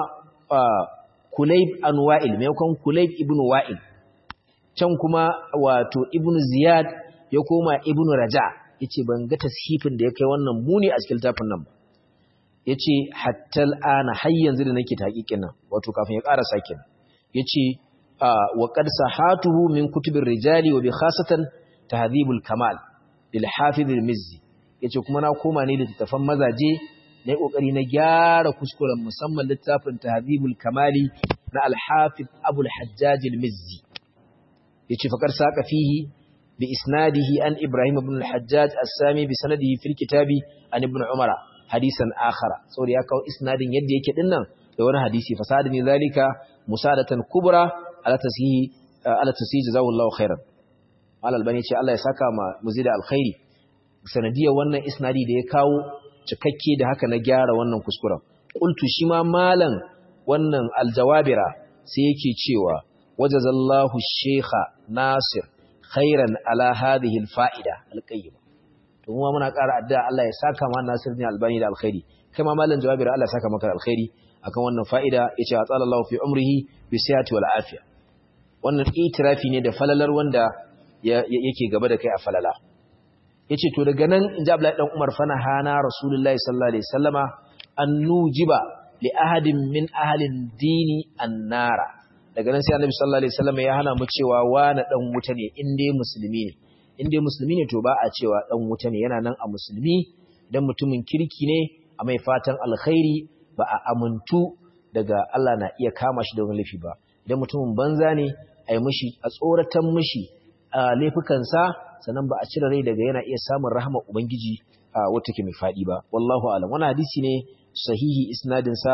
kulayb an wa'il maimakon kulayb ibnu wa'il can kuma wato ibnu ziyad ya koma ibnu raja yace ban ga tashifin da ya kai wannan muni a cikin tafin nan ba yace hatta al'ana har yanzu da nake taqiqin nan wato kafin ya ƙara sakin yace wa qad sahatuhu min kutubir rijali wa bi khasatan tahdhibul kamal lil hafiz al-mizzi yace kuma na koma ne da littafan mazaje na yi kokari na gyara kuskuren musamman littafin tahdhibul kamali na al-hafiz abul hajjaj al-mizzi yace faqar saqa fihi bi isnadihi an ibrahim ibn al-hajjaj as-sami bi sanadihi fil kitabi an ibn umara hadisan akhara saboda ya kawo isnadin yadda yake dinnan da wani hadisi fasada ne zalika musadatan kubra ala tasihi ala tasihi jazawallahu khairan al-albani ce Allah ya saka ma muzida alkhairi sanadiyar wannan isnadi da ya kawo cikakke da haka na gyara wannan kuskuren qultu shi ma malan wannan aljawabira sai yake cewa wajazallahu sheikha nasir khairan ala hadhihi alfa'ida alqayyim to kuma muna ƙara addu'a Allah ya saka ma nasir ne albani da alkhairi kai ma malan jawabira Allah ya saka maka alkhairi akan wannan fa'ida yace atsallallahu fi umrihi bi sihhati wal afiya wannan itirafi ne da falalar wanda yake gaba da kai a falala yace to daga nan inji Abdullahi dan Umar fana hana Rasulullahi sallallahu alaihi wasallama an nujiba li ahadin min ahlin dini annara daga nan sai Annabi sallallahu alaihi wasallama ya hana mu cewa wani dan wuta ne in dai musulmi ne in dai musulmi ne to ba a cewa dan wuta ne yana nan a musulmi dan mutumin kirki ne a mai fatan alkhairi ba a amuntu daga Allah na iya kama shi da wani laifi ba idan mutumin banza ne a yi mishi a tsoratan mishi a laifukansa sannan ba a cire rai daga yana iya samun rahama ubangiji a wata ke mai faɗi ba wallahu alam wani hadisi ne sahihi isnadin sa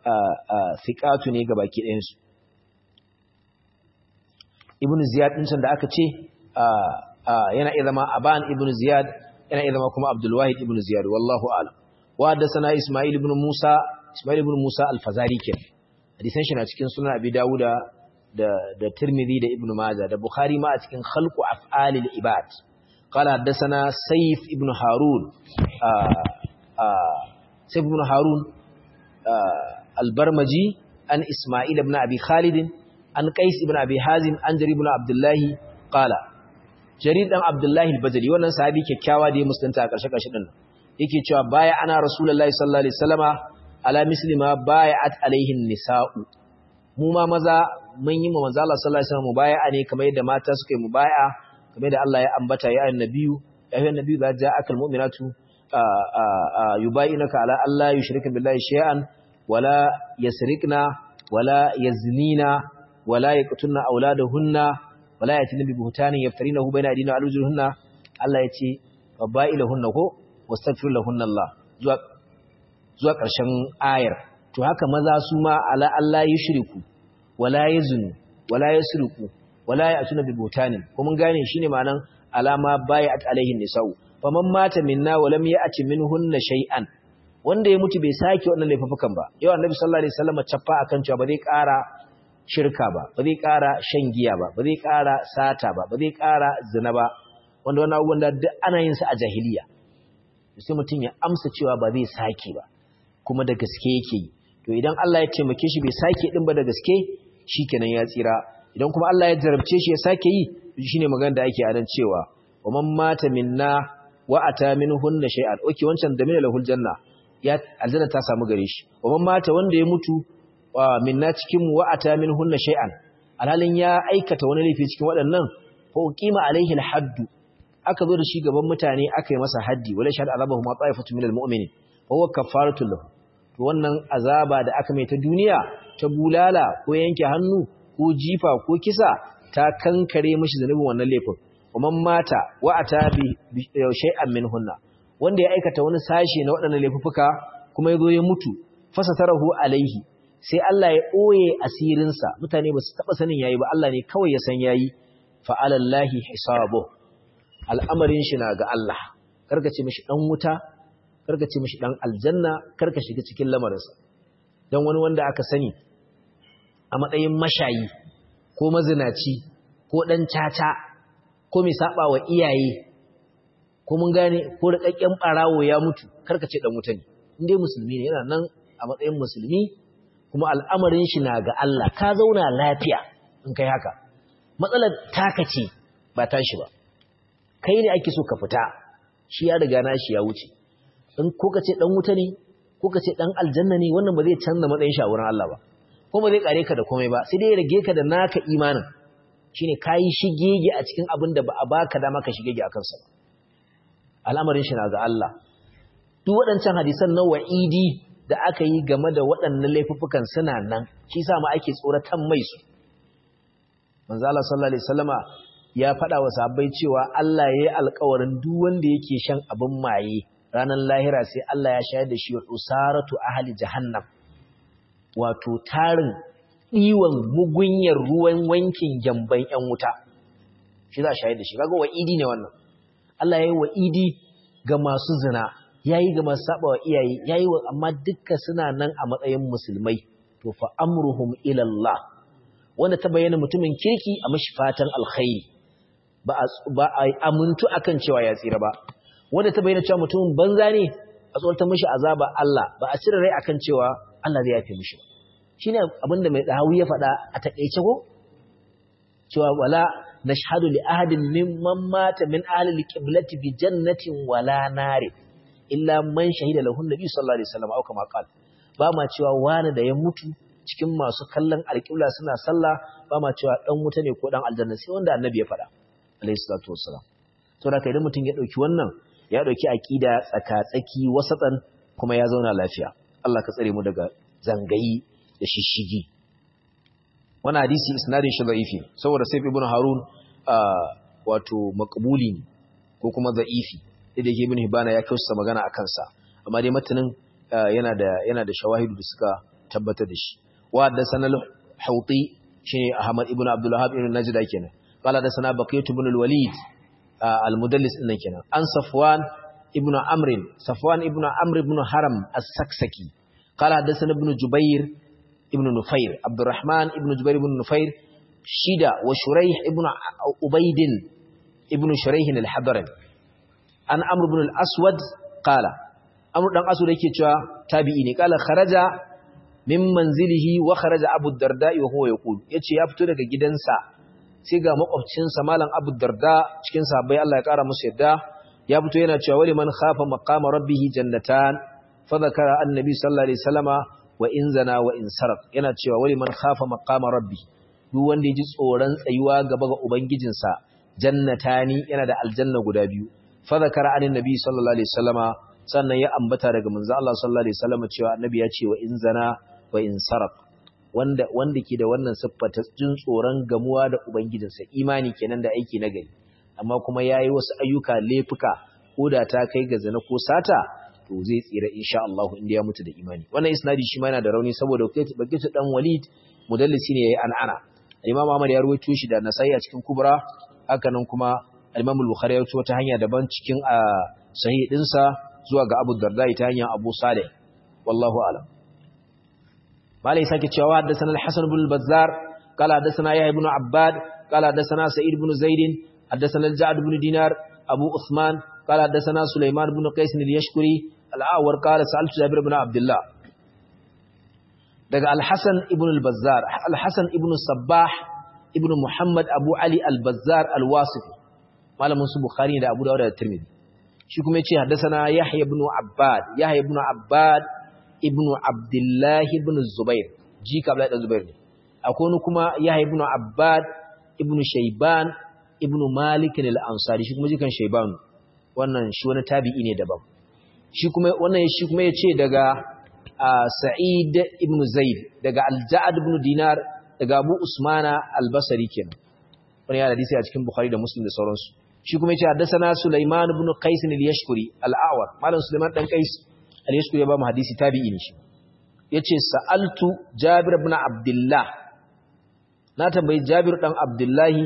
fiqatu ne ga baki ɗayan su ibn ziyad din da aka ce yana iya zama aban ibn ziyad yana zama kuma Abdul Wahid ibn Ziyad wallahu a'lam wa haddathana Isma'il ibn Musa Isma'il ibn Musa al-Fazari kenan hadisan shi na cikin sunan Abi Dawuda da da Tirmidhi da Ibn Majah da Bukhari ma a cikin khalqu af'alil ibad قال حدثنا سيف ابن هارون سيف ابن هارون البرمجي عن إسماعيل بن أبي خالد عن قيس بن أبي حازم عن جرير بن عبد الله قال جرير بن عبد الله البجلي wannan sahabi kyakkyawa da ya musulunta a ƙarshe ƙarshe din yake cewa baya ana rasulullahi sallallahu alaihi wasallama ala muslima bay'at alaihin nisa'u mu ma maza mun yi mu manzo Allah sallallahu alaihi wasallam mubaya'a ne kamar yadda mata suka yi mubaya'a kamar da Allah ya ambata ya annabiyu ya ayyuhan nabiyyu za ja'akal mu'minatu yubayinaka ala alla yushrika billahi shay'an wala yasrikna wala yaznina wala yaqtulna auladahunna wala yatina bi buhtanin yaftarinahu bayna aydina alujurhunna Allah yace fabailahunna ko wastaghfir lahunna Allah zuwa zuwa ƙarshen ayar to haka maza su ma ala Allah yushriku wala yazunu wala yasriku wala ya'tuna bi buhtanin ko mun gane shine ma'anan alama bai'at alaihin nisa'u faman mata minna wa lam ya'ti minhunna shay'an wanda ya mutu bai sake wannan laifukan ba yau annabi sallallahu alaihi wasallam chaffa akan cewa ba zai ƙara shirka ba ba zai ƙara shan giya ba ba zai ƙara sata ba ba zai ƙara zina ba wanda wannan abubuwan da duk ana yin su a jahiliya sai mutum ya amsa cewa ba zai sake ba kuma da gaske yake yi to idan Allah ya taimake shi bai sake din ba da gaske shikenan ya tsira idan kuma Allah ya jarabce shi ya sake yi shine magana da ake anan cewa wa man mata minna wa ata minhunna shay'an okay wancan da mina lahul janna ya aljanna ta samu gare shi wa man mata wanda ya mutu minna cikin wa ata minhunna shay'an alhalin ya aikata wani laifi cikin waɗannan fa uqima alaihi alhadd aka zo da shi gaban mutane aka yi masa haddi wala shahad azabahu ma ta'ifatu minal mu'minin fa huwa kafaratu lahu to wannan azaba da aka mai ta duniya ta bulala ko yanke hannu ko jifa ko kisa ta kankare mishi zanubin wannan laifin ومن mata wa ata bi shay'an minhunna wanda ya aikata wani sashi na waɗannan laifuka kuma yazo ya mutu fasatarahu alaihi sai Allah ya oye asirin sa mutane ba su taba sanin yayi ba Allah ne kawai ya san yayi fa alallahi hisabu al'amarin shi na ga Allah karka ce mishi dan wuta karka ce mishi dan aljanna karka shiga cikin lamarinsa dan wani wanda aka sani a matsayin mashayi ko mazinaci ko dan caca ko mai saba wa iyaye ko mun gane ko rikakken barawo ya mutu karka ce dan wuta ne indai musulmi ne yana nan a matsayin musulmi kuma al'amarin shi na ga Allah ka zauna lafiya in kai haka matsalar taka ce ba tashi ba kai ne ake so ka fita shi ya riga na shi ya wuce in ko ka ce dan wuta ne ko ka ce dan aljanna ne wannan ba zai canza matsayin shi a wurin Allah ba ko ba zai kare ka da komai ba sai dai ya rage ka da naka imanin shine kayi shigege a cikin abin da ba a baka dama ka shigege a kansa ba al'amarin shi na ga Allah duk waɗancan hadisan na wa'idi da aka yi game da waɗannan laifuffukan suna nan shi sa ma ake tsoratan mai su manzo Allah sallallahu alaihi wasallama ya faɗa wa sahabbai cewa Allah ya yi alƙawarin duk wanda yake shan abin maye ranar lahira sai Allah ya shayar da shi wa usaratu ahli jahannam wato tarin ɗiwon mugunyar ruwan wankin gyamban ‘yan wuta, shi za a shayar da shi, kaga wa'idi ne wannan. Allah ya yi wa'idi ga masu zina, ya yi ga masu saba wa iyaye, ya yi wa amma dukka suna nan a matsayin musulmai, to fa amruhum ilallah, wanda ta bayyana mutumin kirki a mashi fatan alkhairi, ba a amintu akan cewa ya tsira ba, wanda ta bayyana cewa mutumin banza ne a tsoratar mashi azaba Allah, ba a cire rai akan cewa Allah zai yafe mishi ba. shi ne abinda mai ɗahawu ya faɗa a taƙaice ko? cewa wala na shahadu li ahadin mimman mata min ahalil qiblati bi jannatin wala nare illa man shahida lahu nabi sallallahu alaihi wasallam au kama qala ba ma cewa wani da ya mutu cikin masu kallon alƙibla suna sallah ba ma cewa dan wuta ne ko dan aljanna sai wanda annabi ya faɗa alaihi salatu wassalam saboda kai idan mutum ya dauki wannan ya dauki aqida tsaka-tsaki wasatan kuma ya zauna lafiya Allah ka tsare mu daga zangayi da shishigi wani hadisi isnadin shi za'ifi saboda sai ibn harun wato makbuli ne ko kuma za'ifi da yake ibn hibana ya kausa magana a kansa amma dai matanin yana da yana da shawahidu da suka tabbatar da shi wa da sanal hauti shine ahmad ibn abdul wahhab ibn najda kenan qala da sana baqiyat ibn al-walid al-mudallis din kenan an safwan ibn Amr Safwan ibn Amr ibn Haram as-Saksaki qala hadathana ibn Jubair ibn Nufair Abdurrahman ibn Jubair ibn Nufair shida wa Shuraih ibn Ubayd ibn Shuraih al-Hadrami an Amr ibn al-Aswad qala Amr dan Aswad yake cewa tabi'i ne qala kharaja min manzilihi wa kharaja Abu Darda wa huwa yaqul yace ya fito daga gidansa sai ga makwabcinsa malam Abu Darda cikin sahabbai Allah ya kara musu yadda ya fito yana cewa wali man khafa maqama rabbih jannatan fa zakara annabi sallallahu alaihi wasallama wa in zana wa in sarq yana cewa wali man khafa maqama rabbi duk wanda ya ji tsoron tsayuwa gaba ga ubangijinsa jannatani yana da aljanna guda biyu fa zakara annabi sallallahu alaihi wasallama sannan ya ambata daga manzo Allah sallallahu alaihi wasallama cewa annabi ya ce wa in zana wa in sarq wanda wanda ke da wannan siffa ta jin tsoron gamuwa da ubangijinsa imani kenan da aiki na gari amma kuma yayi wasu ayyuka laifuka ko da ta kai ga zina ko sata to zai tsira insha Allah inda ya mutu da imani wannan isnadi shi ma yana da rauni saboda bakitu dan Walid mudallisi ne yayi an'ana Imam Ahmad ya rawaito shi da Nasai a cikin Kubra haka nan kuma Imam Al-Bukhari ya rawaito ta hanya daban cikin sahih dinsa zuwa ga Abu Darda ta hanyar Abu Salih wallahu a'lam malai sake cewa haddathana al-Hasan ibn al-Bazzar qala haddathana Yahya ibn Abbad qala haddathana Sa'id ibn Zaid haddathana al-Ja'd ibn Dinar Abu Uthman qala haddathana Sulaiman ibn Qais al-Yashkuri al-Awwar qala sa'altu Jabir ibn Abdullah daga al-Hasan ibn al-Bazzar al-Hasan ibn Sabbah ibn Muhammad Abu Ali al-Bazzar al-Wasifi malamin su Bukhari da Abu Dawud da Tirmidhi shi kuma yace haddathana Yahya ibn Abbad Yahya ibn Abbad ibn Abdullah ibn Zubair jika Abdullah ibn Zubair ne akwai wani kuma Yahya ibn Abbad ibn Shayban ibn Malik al-Ansari shi kuma jikan Shayban wannan shi wani tabi'i ne daban shi kuma wannan shi kuma yace daga Sa'id ibn Zaid daga Al-Ja'd ibn Dinar daga Abu Usmana al-Basri kenan wani ya hadisi a cikin Bukhari da Muslim da sauransu shi kuma yace haddathana Sulaiman ibn Qais al-Yashkuri al-Awar malam Sulaiman dan Qais al-Yashkuri ya ba mu hadisi tabi'i ne shi yace sa'altu Jabir ibn Abdullah na tambayi Jabir dan Abdullahi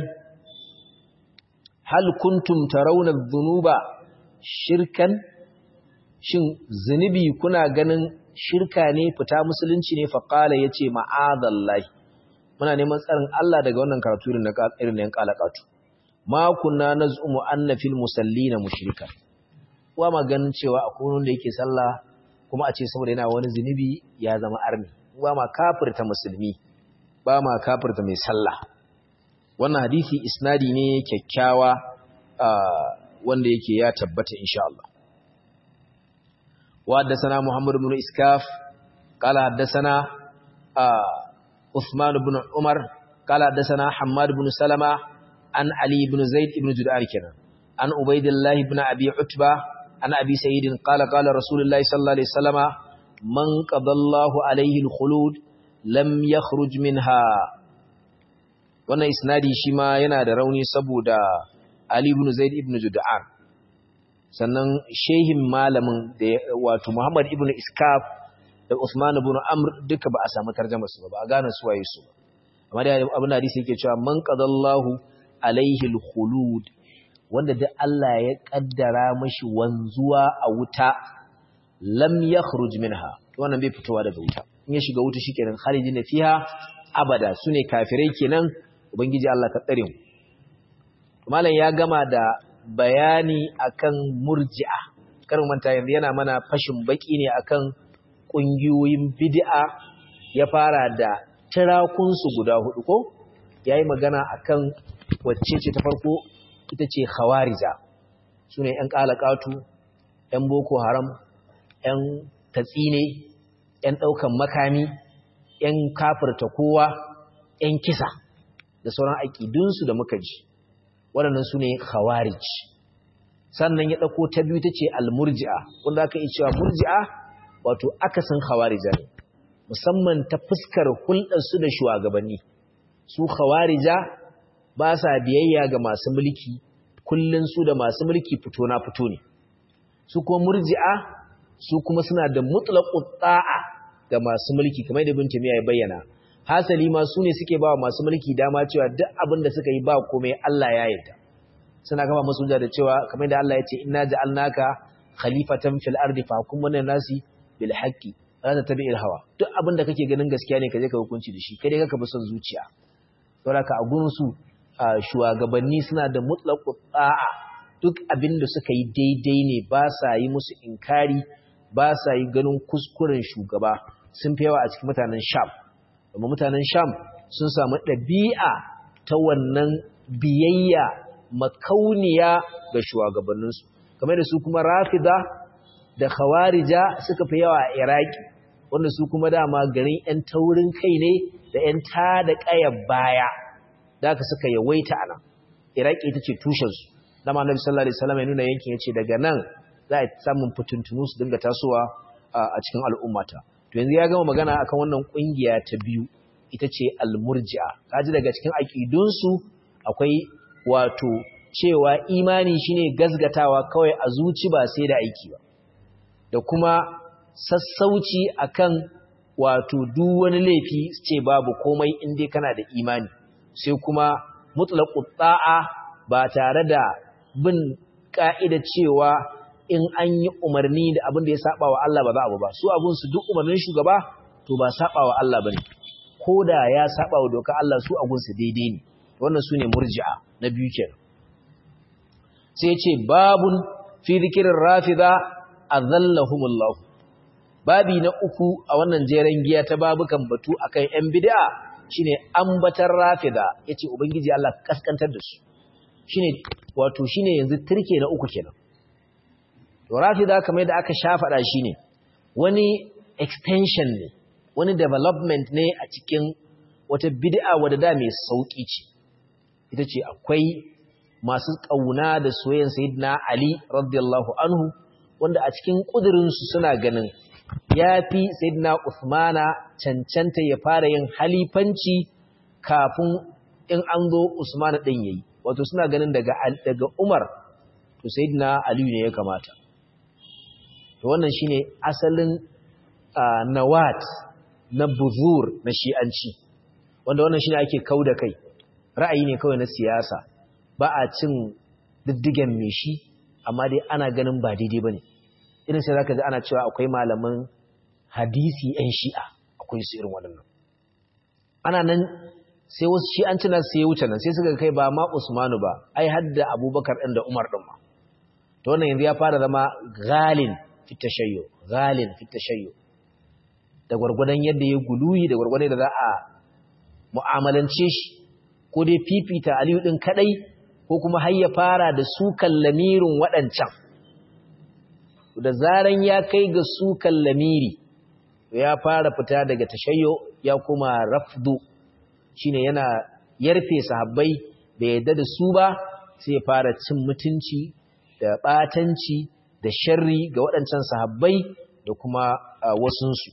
hal kuntum tarawna dhunuba shirkan shin zunubi kuna ganin shirka ne fita musulunci ne fa qala yace ma'adallahi muna neman tsarin Allah daga wannan karatu irin na irin yan kalakatu ma kunna naz'umu anna fil musallina mushrika wa maganin cewa akwai wanda yake sallah kuma a ce saboda yana wani zunubi ya zama arni wa ma kafirta musulmi ba ma kafirta mai sallah wannan hadisi isnadi ne kyakkyawa wanda yake ya tabbata insha Allah wa haddathana Muhammad ibn Iskaf qala haddathana Uthman ibn Umar qala haddathana Hammad ibn Salama an Ali ibn Zaid ibn Jud'ar kenan an Ubaydillah ibn Abi Utba an Abi Sa'id qala qala Rasulullah sallallahu alaihi wasallama man qadallahu alaihi al-khulud lam yakhruj minha wannan isnadi shi ma yana da rauni saboda Ali ibn Zaid ibn Jud'an sannan shehin malamin da wato Muhammad ibn Iskaf da Usman ibn Amr duka ba a samu tarjuma su ba a gane su waye su amma da abin da hadisi yake cewa man qadallahu alaihi al-khulud wanda duk Allah ya kaddara mashi wanzuwa a wuta lam yakhruj minha wannan bai fitowa daga wuta in ya shiga wuta shikenan khalidina fiha abada sune kafirai kenan ubangiji Allah ka tsare mu malam ya gama da bayani akan murji'a kar manta yanzu yana mana fashin baki ne akan kungiyoyin bid'a ya fara da tirakun su guda hudu ko yayi magana akan wacce ce ta farko ita ce khawarija sune yan kalakatu yan boko haram yan tatsine yan daukan makami yan kafirta kowa yan kisa da sauran aƙidunsu da muka ji waɗannan su ne khawarij sannan ya ɗauko ta biyu ta ce almurji'a wanda aka yi cewa murji'a wato akasin khawarija ne musamman ta fuskar hulɗarsu da shugabanni su khawarija ba sa biyayya ga masu mulki kullun su da masu mulki fito na fito ne su kuma murji'a su kuma suna da mutlaqut ta'a ga masu mulki kamar da bin tamiya ya bayyana hasali ma su ne suke ba masu mulki dama cewa duk abin da suka yi ba komai Allah ya yarda suna gaba musu da cewa kamar da Allah ya ce inna ja'alnaka khalifatan fil ardi fahkum wa nasi bil haqqi la tattabi'il hawa duk abin da kake ganin gaskiya ne ka je ka hukunci da shi kai dai ka bi son zuciya saboda ka a gurin su shugabanni suna da mutlaqu ta'a duk abin da suka yi daidai ne ba sa yi musu inkari ba sa yi ganin kuskuren shugaba sun fi yawa a cikin mutanen sham amma mutanen sham sun samu ɗabi'a ta wannan biyayya makauniya ga shugabanninsu kamar da su kuma rafida da khawarija suka fi yawa a iraki wanda su kuma dama garin 'yan taurin kai ne da 'yan ta da ƙayar baya da aka suka yawaita a nan iraki ita ce tushensu dama annabi sallallahu alaihi wasallam ya nuna yankin yace daga nan za a samun fituntunu su dinga tasowa a cikin al'ummata to yanzu ya gama magana akan wannan kungiya ta biyu ita ce al-murji'a kaji daga cikin aqidun su akwai wato cewa imani shine gazgatawa kawai a zuci ba sai da aiki ba da kuma sassauci akan wato duk wani laifi ce babu komai in dai kana da imani sai kuma mutlaqut ta'a ba tare da bin ka'ida cewa in an yi umarni da abin da ya saba wa Allah ba za abu ba su abun su duk umarnin shugaba to ba saba wa Allah bane ko da ya saba wa doka Allah su abun su daidai ne wannan su ne murji'a na biyu kenan sai ce babun fi zikirin rafida azallahumullah babi na uku a wannan jeren giya ta babukan batu akan yan bid'a shine ambatar rafida yace ubangiji Allah kaskantar da su shine wato shine yanzu turke na uku kenan to rafida kamar yadda aka shafada shine wani extension ne wani development ne a cikin wata bid'a wadda da mai sauki ce ita ce akwai masu kauna da soyayyen sayyidina Ali radiyallahu anhu wanda a cikin kudirin su suna ganin yafi sayyidina Uthmana cancanta ya fara yin halifanci kafin in an zo Usmana din yayi wato suna ganin daga daga Umar to sayyidina Ali ne ya kamata to wannan shine asalin nawat na buzur na shi'anci wanda wannan shine ake kauda kai ra'ayi ne kawai na siyasa ba a cin diddigen me shi amma dai ana ganin ba daidai bane irin sai zaka ji ana cewa akwai malaman hadisi ɗan shi'a akwai su irin waɗannan ana nan sai wasu shi'anci na sai wuce nan sai suka kai ba ma Usmanu ba ai hadda Abubakar ɗin da Umar ɗin ma to wannan yanzu ya fara zama galin fi tashayyo galin fi tashayyo da gwargwadon yadda ya guluyi da gwargwadon da za a mu'amalance shi ko dai fifita Aliyu ɗin kaɗai ko kuma har ya fara da sukan lamirin waɗancan da zaran ya kai ga sukan lamiri ya fara fita daga tashayyo ya kuma rafdu shine yana yarfe sahabbai da yadda da su ba sai ya fara cin mutunci da ɓatanci da sharri ga waɗancan sahabbai da kuma wasunsu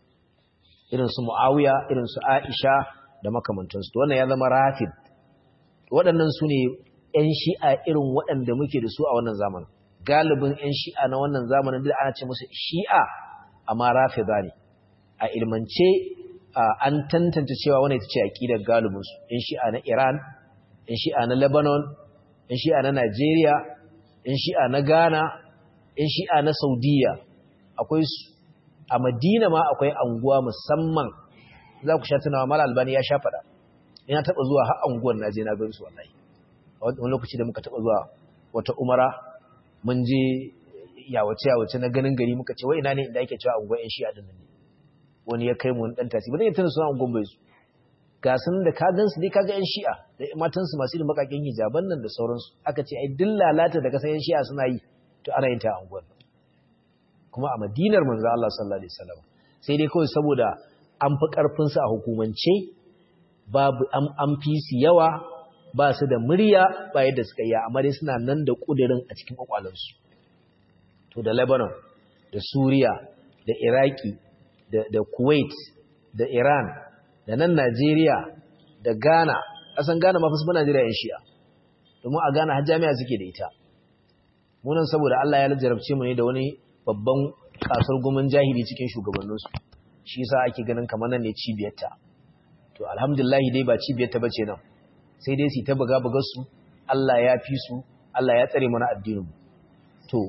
irinsu mu'awiya irinsu aisha da makamantansu to wannan ya zama rafid waɗannan su ne 'yan shi'a irin waɗanda muke da su a wannan zamanin galibin 'yan shi'a na wannan zamanin duk ana ce musu shi'a amma rafida ne a ilmance an tantance cewa wani ita ce aƙidar galibinsu 'yan shi'a na iran 'yan shi'a na lebanon 'yan shi'a na nigeria 'yan shi'a na ghana 'yan shi'a na saudiya akwai su a madina ma akwai anguwa musamman za ku sha tunawa mala albani ya sha faɗa ina taɓa zuwa har anguwar na je na gan su wallahi wani lokaci da muka taɓa zuwa wata umara mun je yawace yawace na ganin gari muka ce wai ina ne inda ake cewa anguwar yan shi'a din ne wani ya kai mu wani dan tasi ba zan yi tana suna anguwar bai su ga sun da ka gan su dai kaga yan shi'a da matan su masu irin bakakin hijaban nan da sauransu aka ce ai duk lalata da kasan yan shi'a suna yi to ana yin ta a anguwar kuma a madinar manzo Allah sallallahu alaihi wasallam sai dai kawai saboda an fi karfin su a hukumance babu an fi su yawa ba su da murya ba yadda suka yi amma dai suna nan da kudirin a cikin kwakwalansu to da Lebanon da Suriya da Iraki da, da Kuwait da Iran da nan Najeriya da Ghana asan Ghana ma fa su Najeriya yan Shi'a domin a Ghana har jami'a suke da ita munan saboda Allah ya jarabce mu ne da wani babban kasar gumin jahili cikin shugabanninsu shi yasa ake ganin kamar nan ne cibiyarta to alhamdulillah dai ba cibiyarta bace nan sai dai su ta buga bugar su Allah ya fi su Allah ya tsare mana addinin mu to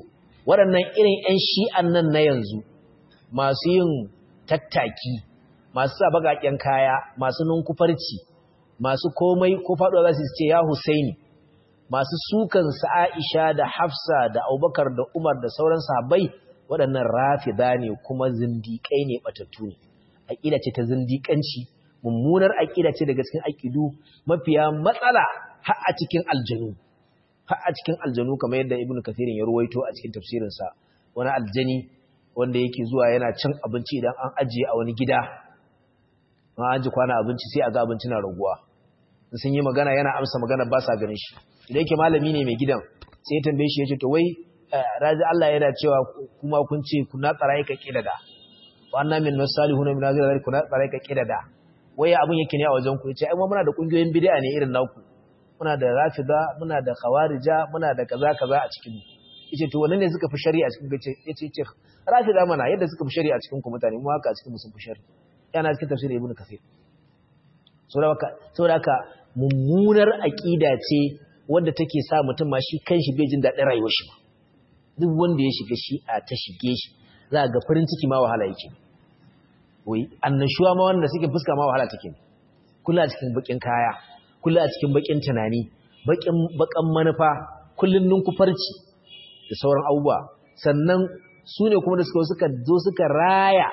waɗannan irin 'yan shi'an nan na yanzu masu yin tattaki masu sa baƙaƙen kaya masu nunkufarci masu komai ko faɗuwa za su ce ya Husaini masu sukan Aisha da Hafsa da Abubakar da Umar da sauran sahabbai waɗannan rafida ne kuma zindiƙai ne batattu ne aƙida ce ta zindiƙanci mummunar aƙida ce daga cikin aƙidu mafiya matsala har a cikin aljanu har a cikin aljanu kamar yadda Ibn Kathir ya ruwaito a cikin tafsirinsa wani aljani wanda yake zuwa yana cin abinci idan an ajiye a wani gida an aji kwana abinci sai a ga abinci na raguwa sun yi magana yana amsa magana ba sa ganin shi idan yake malami ne mai gidan sai ya tambaye shi ya ce to wai raji Allah yana cewa kuma kun ce kuna tsara ka kidada wa anna min masalihuna min azira kuna tsara ka kidada wai abun yake ne a wajen ku yace ai mu muna da kungiyoyin bid'a ne irin naku muna da rafida muna da khawarija muna da kaza kaza a cikin yace to wannan ne suka fi shari'a cikin gace yace ce rafida mana yadda suka fi shari'a cikin ku mutane mu haka a cikin mu sun fi shari'a yana cikin tafsirin ibnu kathir saboda haka mummunar aqida ce wanda take sa mutum ma shi kanshi bai jin daɗin rayuwar shi duk wanda ya shiga shi a ta shige shi za ga farin ciki ma wahala yake wai annashuwa ma wanda suke fuska ma wahala take kula a cikin bakin kaya kula a cikin bakin tunani bakin bakan manufa kullun ninkufarci da sauran abubuwa sannan su ne kuma da suka suka zo suka raya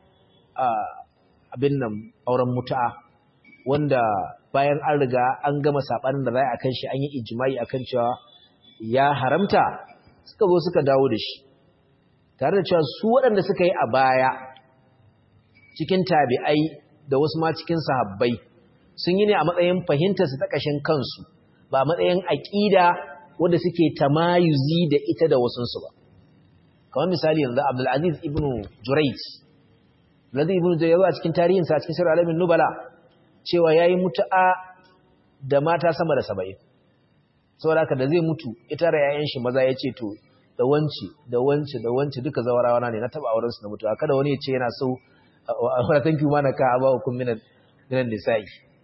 abin nan auren mutu'a wanda bayan an riga an gama sabanin da za a kan shi an yi ijimai akan cewa ya haramta suka zo suka dawo da shi tare da cewa su waɗanda suka yi a baya cikin tabi'ai da wasu ma cikin sahabbai sun yi ne a matsayin fahimtarsu ta ƙashin kansu ba matsayin aƙida wanda suke tamayuzi da ita da wasunsu ba kamar misali yanzu abdulaziz ibn jurayj Abdulaziz ibn Jurayj a cikin tarihinsa a cikin sirr alamin nubala cewa yayi mutu'a da mata sama da 70 saboda haka da zai mutu ita da yayan shi maza yace to da wanci da wanci da wanci duka zawarawa ne na taba auren su na mutu'a kada wani ya ce yana so wala thank you mana ka aba hukum minan minan nisa'i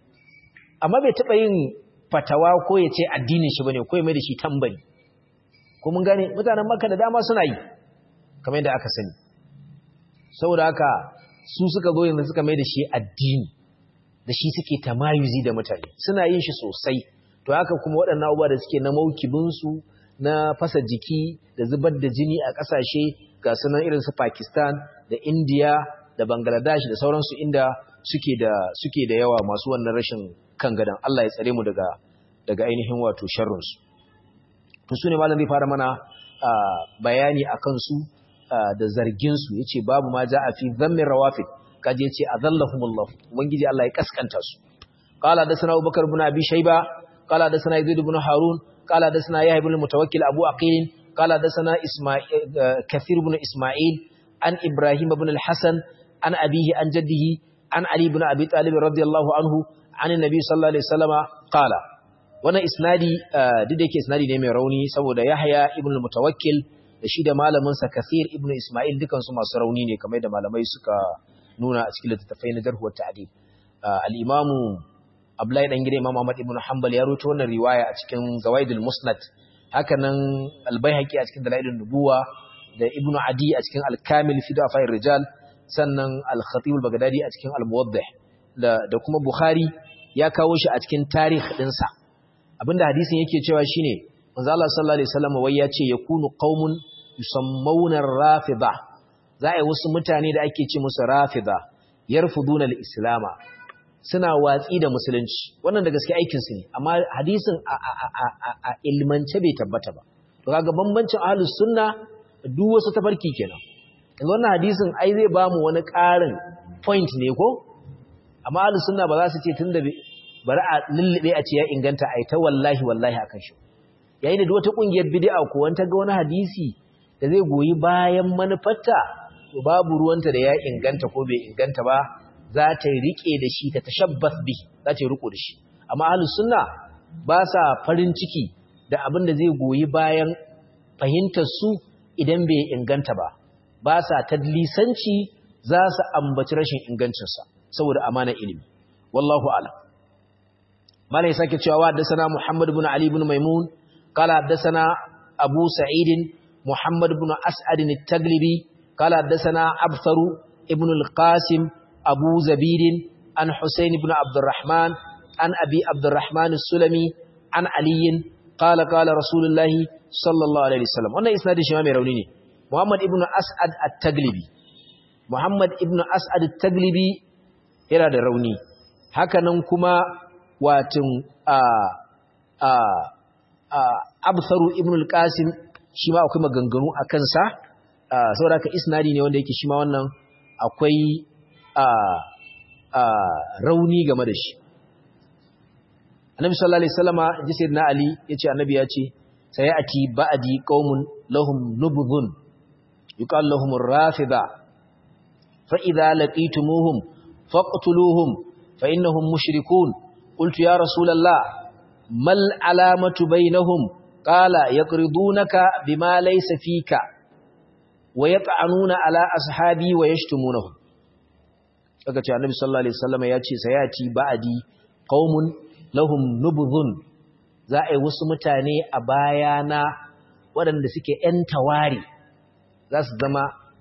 amma bai taba yin fatawa ko ya ce addinin shi bane ko ya mai da shi tambari ko mun gane mutanen Makka da dama suna yi kamar yadda aka sani saboda haka su suka zo yanzu suka mai da shi addini da shi suke tamayuzi da mutane suna yin shi sosai to haka kuma waɗannan abubuwa da suke na maukibinsu na fasa jiki da zubar da jini a ƙasashe ga sunan irin su Pakistan da India da Bangladesh da sauransu inda suke da suke da yawa masu wannan rashin kan gadan Allah ya tsare mu daga daga ainihin wato sharrinsu to su ne malam zai fara mana bayani akan su da zarginsu ya ce babu ma ja a fi zammin rawafid kaji ya ce a zallahumullah ubangiji Allah ya kaskanta su qala da sana abubakar ibn abi shayba qala da sana yazid ibn harun qala da sana yahya ibn mutawakkil abu aqil qala da sana isma'il kathir ibn isma'il an ibrahim ibn al-hasan an abihi an jaddihi an ali ibn abi talib radiyallahu anhu an annabi sallallahu alaihi wasallama qala wannan isnadi duk da yake isnadi ne mai rauni saboda yahya ibn al-mutawakkil da shi da malaminsa Kathir ibn Ismail dukansu masu rauni ne kamar da malamai suka nuna a cikin littattafai na jarhuwar ta'adil al-Imam Abdullahi dan gida Imam Ahmad ibn Hanbal ya rawaito wannan riwaya a cikin Zawaidul Musnad haka nan Al-Baihaqi a cikin Dalailun Nubuwa da Ibn Adi a cikin Al-Kamil fi Da'fa'ir Rijal sannan Al-Khatib al-Baghdadi a cikin Al-Muwaddih da da kuma Bukhari ya kawo shi a cikin tarikh dinsa abinda hadisin yake cewa shine manzo Allah sallallahu alaihi wasallam wai ya ce yakunu qaumun yusammuna rafida za a yi wasu mutane da ake ce musu rafida yarfuduna al-islama suna watsi da musulunci wannan da gaske aikin su ne amma hadisin a ilmance bai tabbata ba to kaga bambancin ahlus sunna duk wasu tafarki kenan yanzu wannan hadisin ai zai ba mu wani ƙarin point ne ko amma ahlus sunna ba za su ce tunda bari a lullube a ce ya inganta ai ta wallahi wallahi akan shi yayin da wata kungiyar bid'a ko wanta ga wani hadisi da zai goyi bayan manufarta to babu ruwanta da ya inganta ko bai inganta ba za ta rike da shi ta tashabbas bi za ta riko da shi amma ahlus sunna ba sa farin ciki da abin da zai goyi bayan fahimtar su idan bai inganta ba ba sa tadlisanci za su ambaci rashin ingancinsa saboda amana ilimi wallahu a'lam malai sake cewa wa da sana muhammad ibn ali ibn maimun قال حدثنا أبو سعيد محمد بن أسعد التغلبي قال حدثنا أبثر ابن القاسم أبو زبير عن حسين بن عبد الرحمن عن أبي عبد الرحمن السلمي عن علي قال قال رسول الله صلى الله عليه وسلم wannan isnadin shi ma mai rauni ne Muhammad ibn As'ad at-Taglibi Muhammad ibn As'ad at-Taglibi yana da rauni hakanan kuma watin a a a Absaru ibn al-Qasim shi ma akwai maganganu a kansa saboda ka isnadi ne wanda yake shi ma wannan akwai a a rauni game da shi Annabi sallallahu alaihi wasallama ji sayyidina Ali yace annabi ya ce sayati ba'di qaumun lahum nubdhun yuqal lahum ar-rafida fa idza laqitumuhum faqtuluhum fa innahum mushrikun qultu ya rasulullah mal alamatu bainahum qala yaqridunaka bima laysa fika wa yat'anuna ala ashabi wa yashtumunahum kaga ce annabi sallallahu alaihi wasallama ya ce sayati ba'di qaumun lahum nubdhun za a yi wasu mutane a bayana waɗanda suke ‘yan tawari za su zama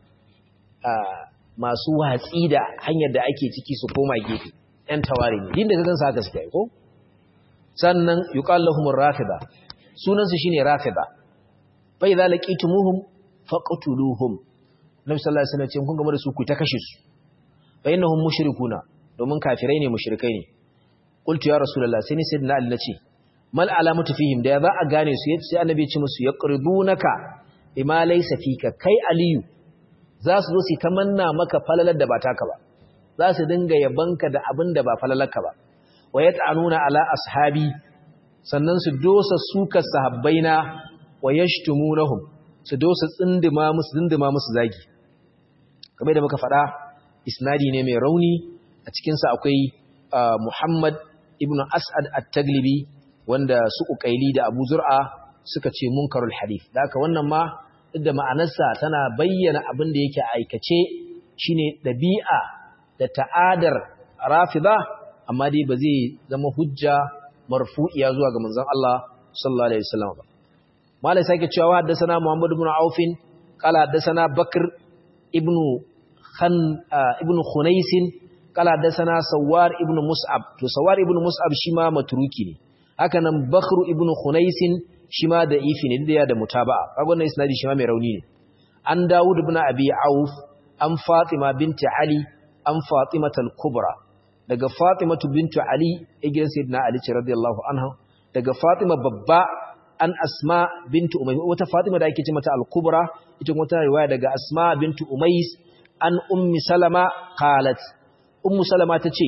masu watsi da hanyar da ake ciki su koma gefe ‘yan tawari ne din da gagan sa haka suke ko sannan yi ƙallahumar rafida sunansu shi ne rafida bai za laƙi tumuhun faƙatuluhun na misallar sanar ce kun gama da su ku ta kashe su bayan na hun mushirikuna domin kafirai ne mushirikai ne ƙultu ya rasu lalla sai ni sai na na ce mal alamatu fihim da za a gane su sai annabi ya ce musu yaqridunaka bima laysa fika kai aliyu za su zo su tamanna maka falalar da ba taka ba za su dinga yabanka da abin da ba falalarka ba wa yat'anuna ala ashabi sannan su dosa suka sahabbaina wa yashtumunahum su dosa tsindima musu tsindima musu zagi kamar da muka faɗa isnadi ne mai rauni a cikin sa akwai Muhammad ibn As'ad at-Taglibi wanda su ukaili da abu zur'a suka ce munkarul hadith da haka wannan ma da ma'anarsa tana bayyana abin da yake aikace shine dabi'a da ta'adar rafida amma dai ba zai zama hujja marfu'iya zuwa ga manzon Allah sallallahu alaihi wasallam ba malai sake cewa haddathana Muhammad ibn Auf qala haddathana Bakr ibn Khan ibn Khunais qala haddathana Sawar ibn Mus'ab to Sawar ibn Mus'ab shi ma matruki ne haka nan Bakhru ibn Khunaisin shi ma da ifi ne da da mutaba'a kaga wannan isnadi shi ma mai rauni ne an Dawud ibn Abi Auf an Fatima binti Ali an Fatima al-Kubra daga Fatima binti Ali igin sayyidina Ali ce radiyallahu anha daga Fatima babba an Asma binti Umays wata Fatima da ake ce mata al-Kubra ita kuma tana riwaya daga Asma binti Umays an Ummi Salama qalat Ummu Salama tace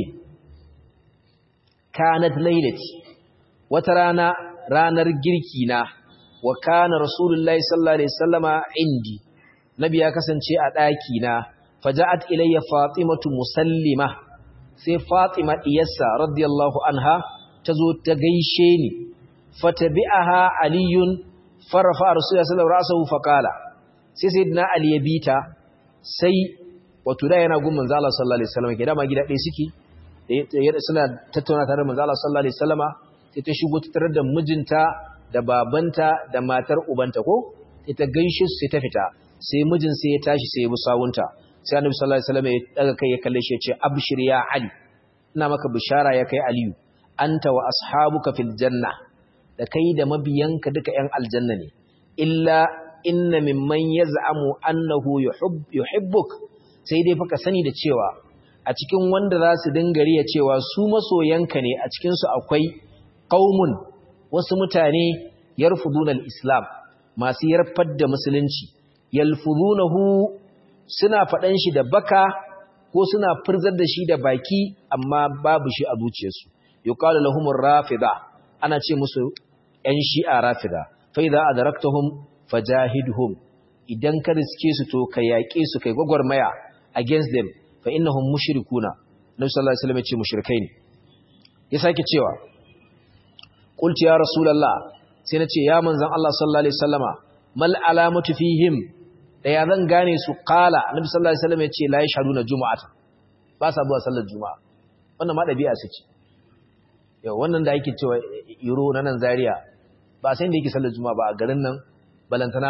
kanat laylati wata rana ranar girki na wa kana rasulullahi sallallahu alaihi wasallama indi nabi ya kasance a daki na faja'at ilayya fatimatu musallima sai fatima diyarsa radiyallahu anha tazo ta gaishe ni fatabi'aha aliyun farafa rasulullahi sallallahu alaihi wasallam faqala sai sayyidina ali ya bita sai wato da yana gun manzo Allah sallallahu alaihi wasallam ke da ma gida ɗaya suke suna tattauna tare da manzo Allah sallallahu alaihi wasallama sai ta shigo ta tarar da mijinta da babanta da matar ubanta ko ita gaishe su sai ta fita sai mijin sai ya tashi sai ya bi sawunta sai annabi sallallahu alaihi wasallam ya daga kai ya kalle shi ya ce abshir ya ali ina maka bishara ya kai aliyu anta wa ashabuka fil janna da kai da mabiyanka duka yan aljanna ne illa inna mimman yaz'amu annahu yuhibbuk sai dai fa ka sani da cewa a cikin wanda za su dinga riya cewa su masoyanka ne a cikin su akwai qaumun wasu mutane yarfuduna al-islam masu yarfar da musulunci yalfudunahu suna faɗan shi da baka ko suna furzar da shi da baki amma babu shi a zuciyarsu yuqalu lahumur rafida ana ce musu ƴan shi'a rafida fa idza adraktahum fajahidhum idan ka riske su to ka yaƙe su kai gwagwarmaya against them fa innahum mushrikuna nabi sallallahu alaihi wasallam ya ce mushrikai ne ya sake cewa qultu ya rasulullah sai nace ya manzon Allah sallallahu alaihi wasallama mal alamatu fihim da ya zan gane su qala nabi sallallahu alaihi wasallam ya ce la yashhaduna jumu'ata ba sa zuwa sallar juma'a wannan ma dabi'a su ce yau wannan da yake cewa iro na nan zaria ba sai da yake sallar juma'a ba a garin nan balantana a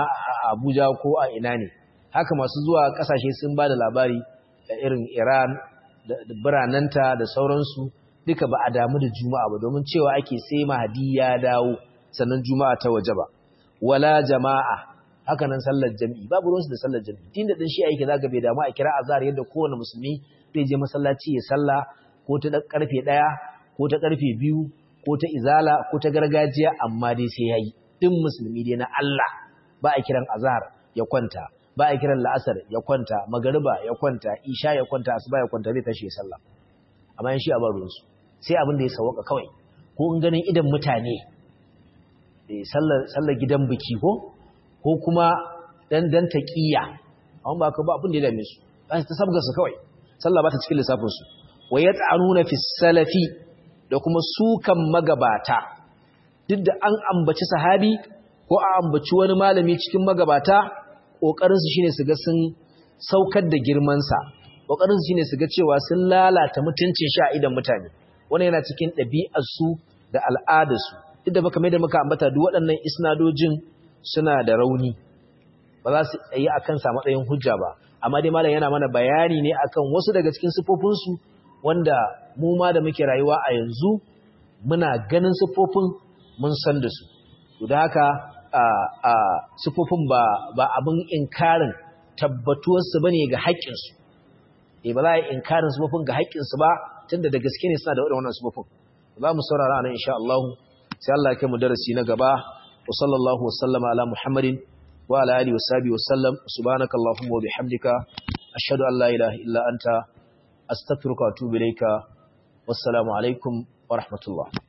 Abuja ko a ina ne haka masu zuwa kasashe sun ba da labari da irin Iran da birananta da sauransu duka ba a damu da juma'a ba domin cewa ake sai mahadi ya dawo sannan juma'a ta waje ba wala jama'a haka nan sallar jami'i babu ruwansu da sallar jami'i tunda din shi aiki zaka bai damu a kira azhar yadda kowane musulmi zai je masallaci ya salla ko ta karfe 1 ko ta karfe 2 ko ta izala ko ta gargajiya amma dai sai yayi din musulmi dai na Allah ba a kiran azhar ya kwanta ba a kiran la'asar ya kwanta magariba ya kwanta isha ya kwanta asuba ya kwanta zai tashi ya sallah amma yan shi a baruwansu sai abin da ya sawaka kawai ko in ganin idan mutane sallar gidan biki ko ko kuma dan dan taqiya amma ba ka ba abin da ya dame su ba ta sabga su kawai sallah ba ta cikin lissafin su wa yat'anuna fi salafi da kuma sukan magabata duk da an ambaci sahabi ko a ambaci wani malami cikin magabata kokarin su shine su ga sun saukar da girman sa kokarin su shine su ga cewa sun lalata mutuncin shi a idan mutane wannan yana cikin ɗabi'ar su da al'adar su duk da baka mai da muka ambata duk waɗannan isnadojin suna da rauni ba za su yi akan sa matsayin hujja ba amma dai malam yana mana bayani ne akan wasu daga cikin sifofin su wanda mu ma da muke rayuwa a yanzu muna ganin sifofin mun san da su to da haka a a sifofin ba ba abin inkarin tabbatuwar su bane ga haƙƙin su eh ba za a yi inkarin sifofin ga haƙƙin su ba tunda da gaske ne suna da wannan sifofin za mu saurara nan insha Allah sai Allah ya kai mu darasi na gaba wa sallallahu wa sallama ala muhammadin wa ala alihi wa sahbihi wa sallam subhanakallahumma wa bihamdika ashhadu an la ilaha illa anta astaghfiruka wa atubu ilayka wassalamu alaikum wa rahmatullah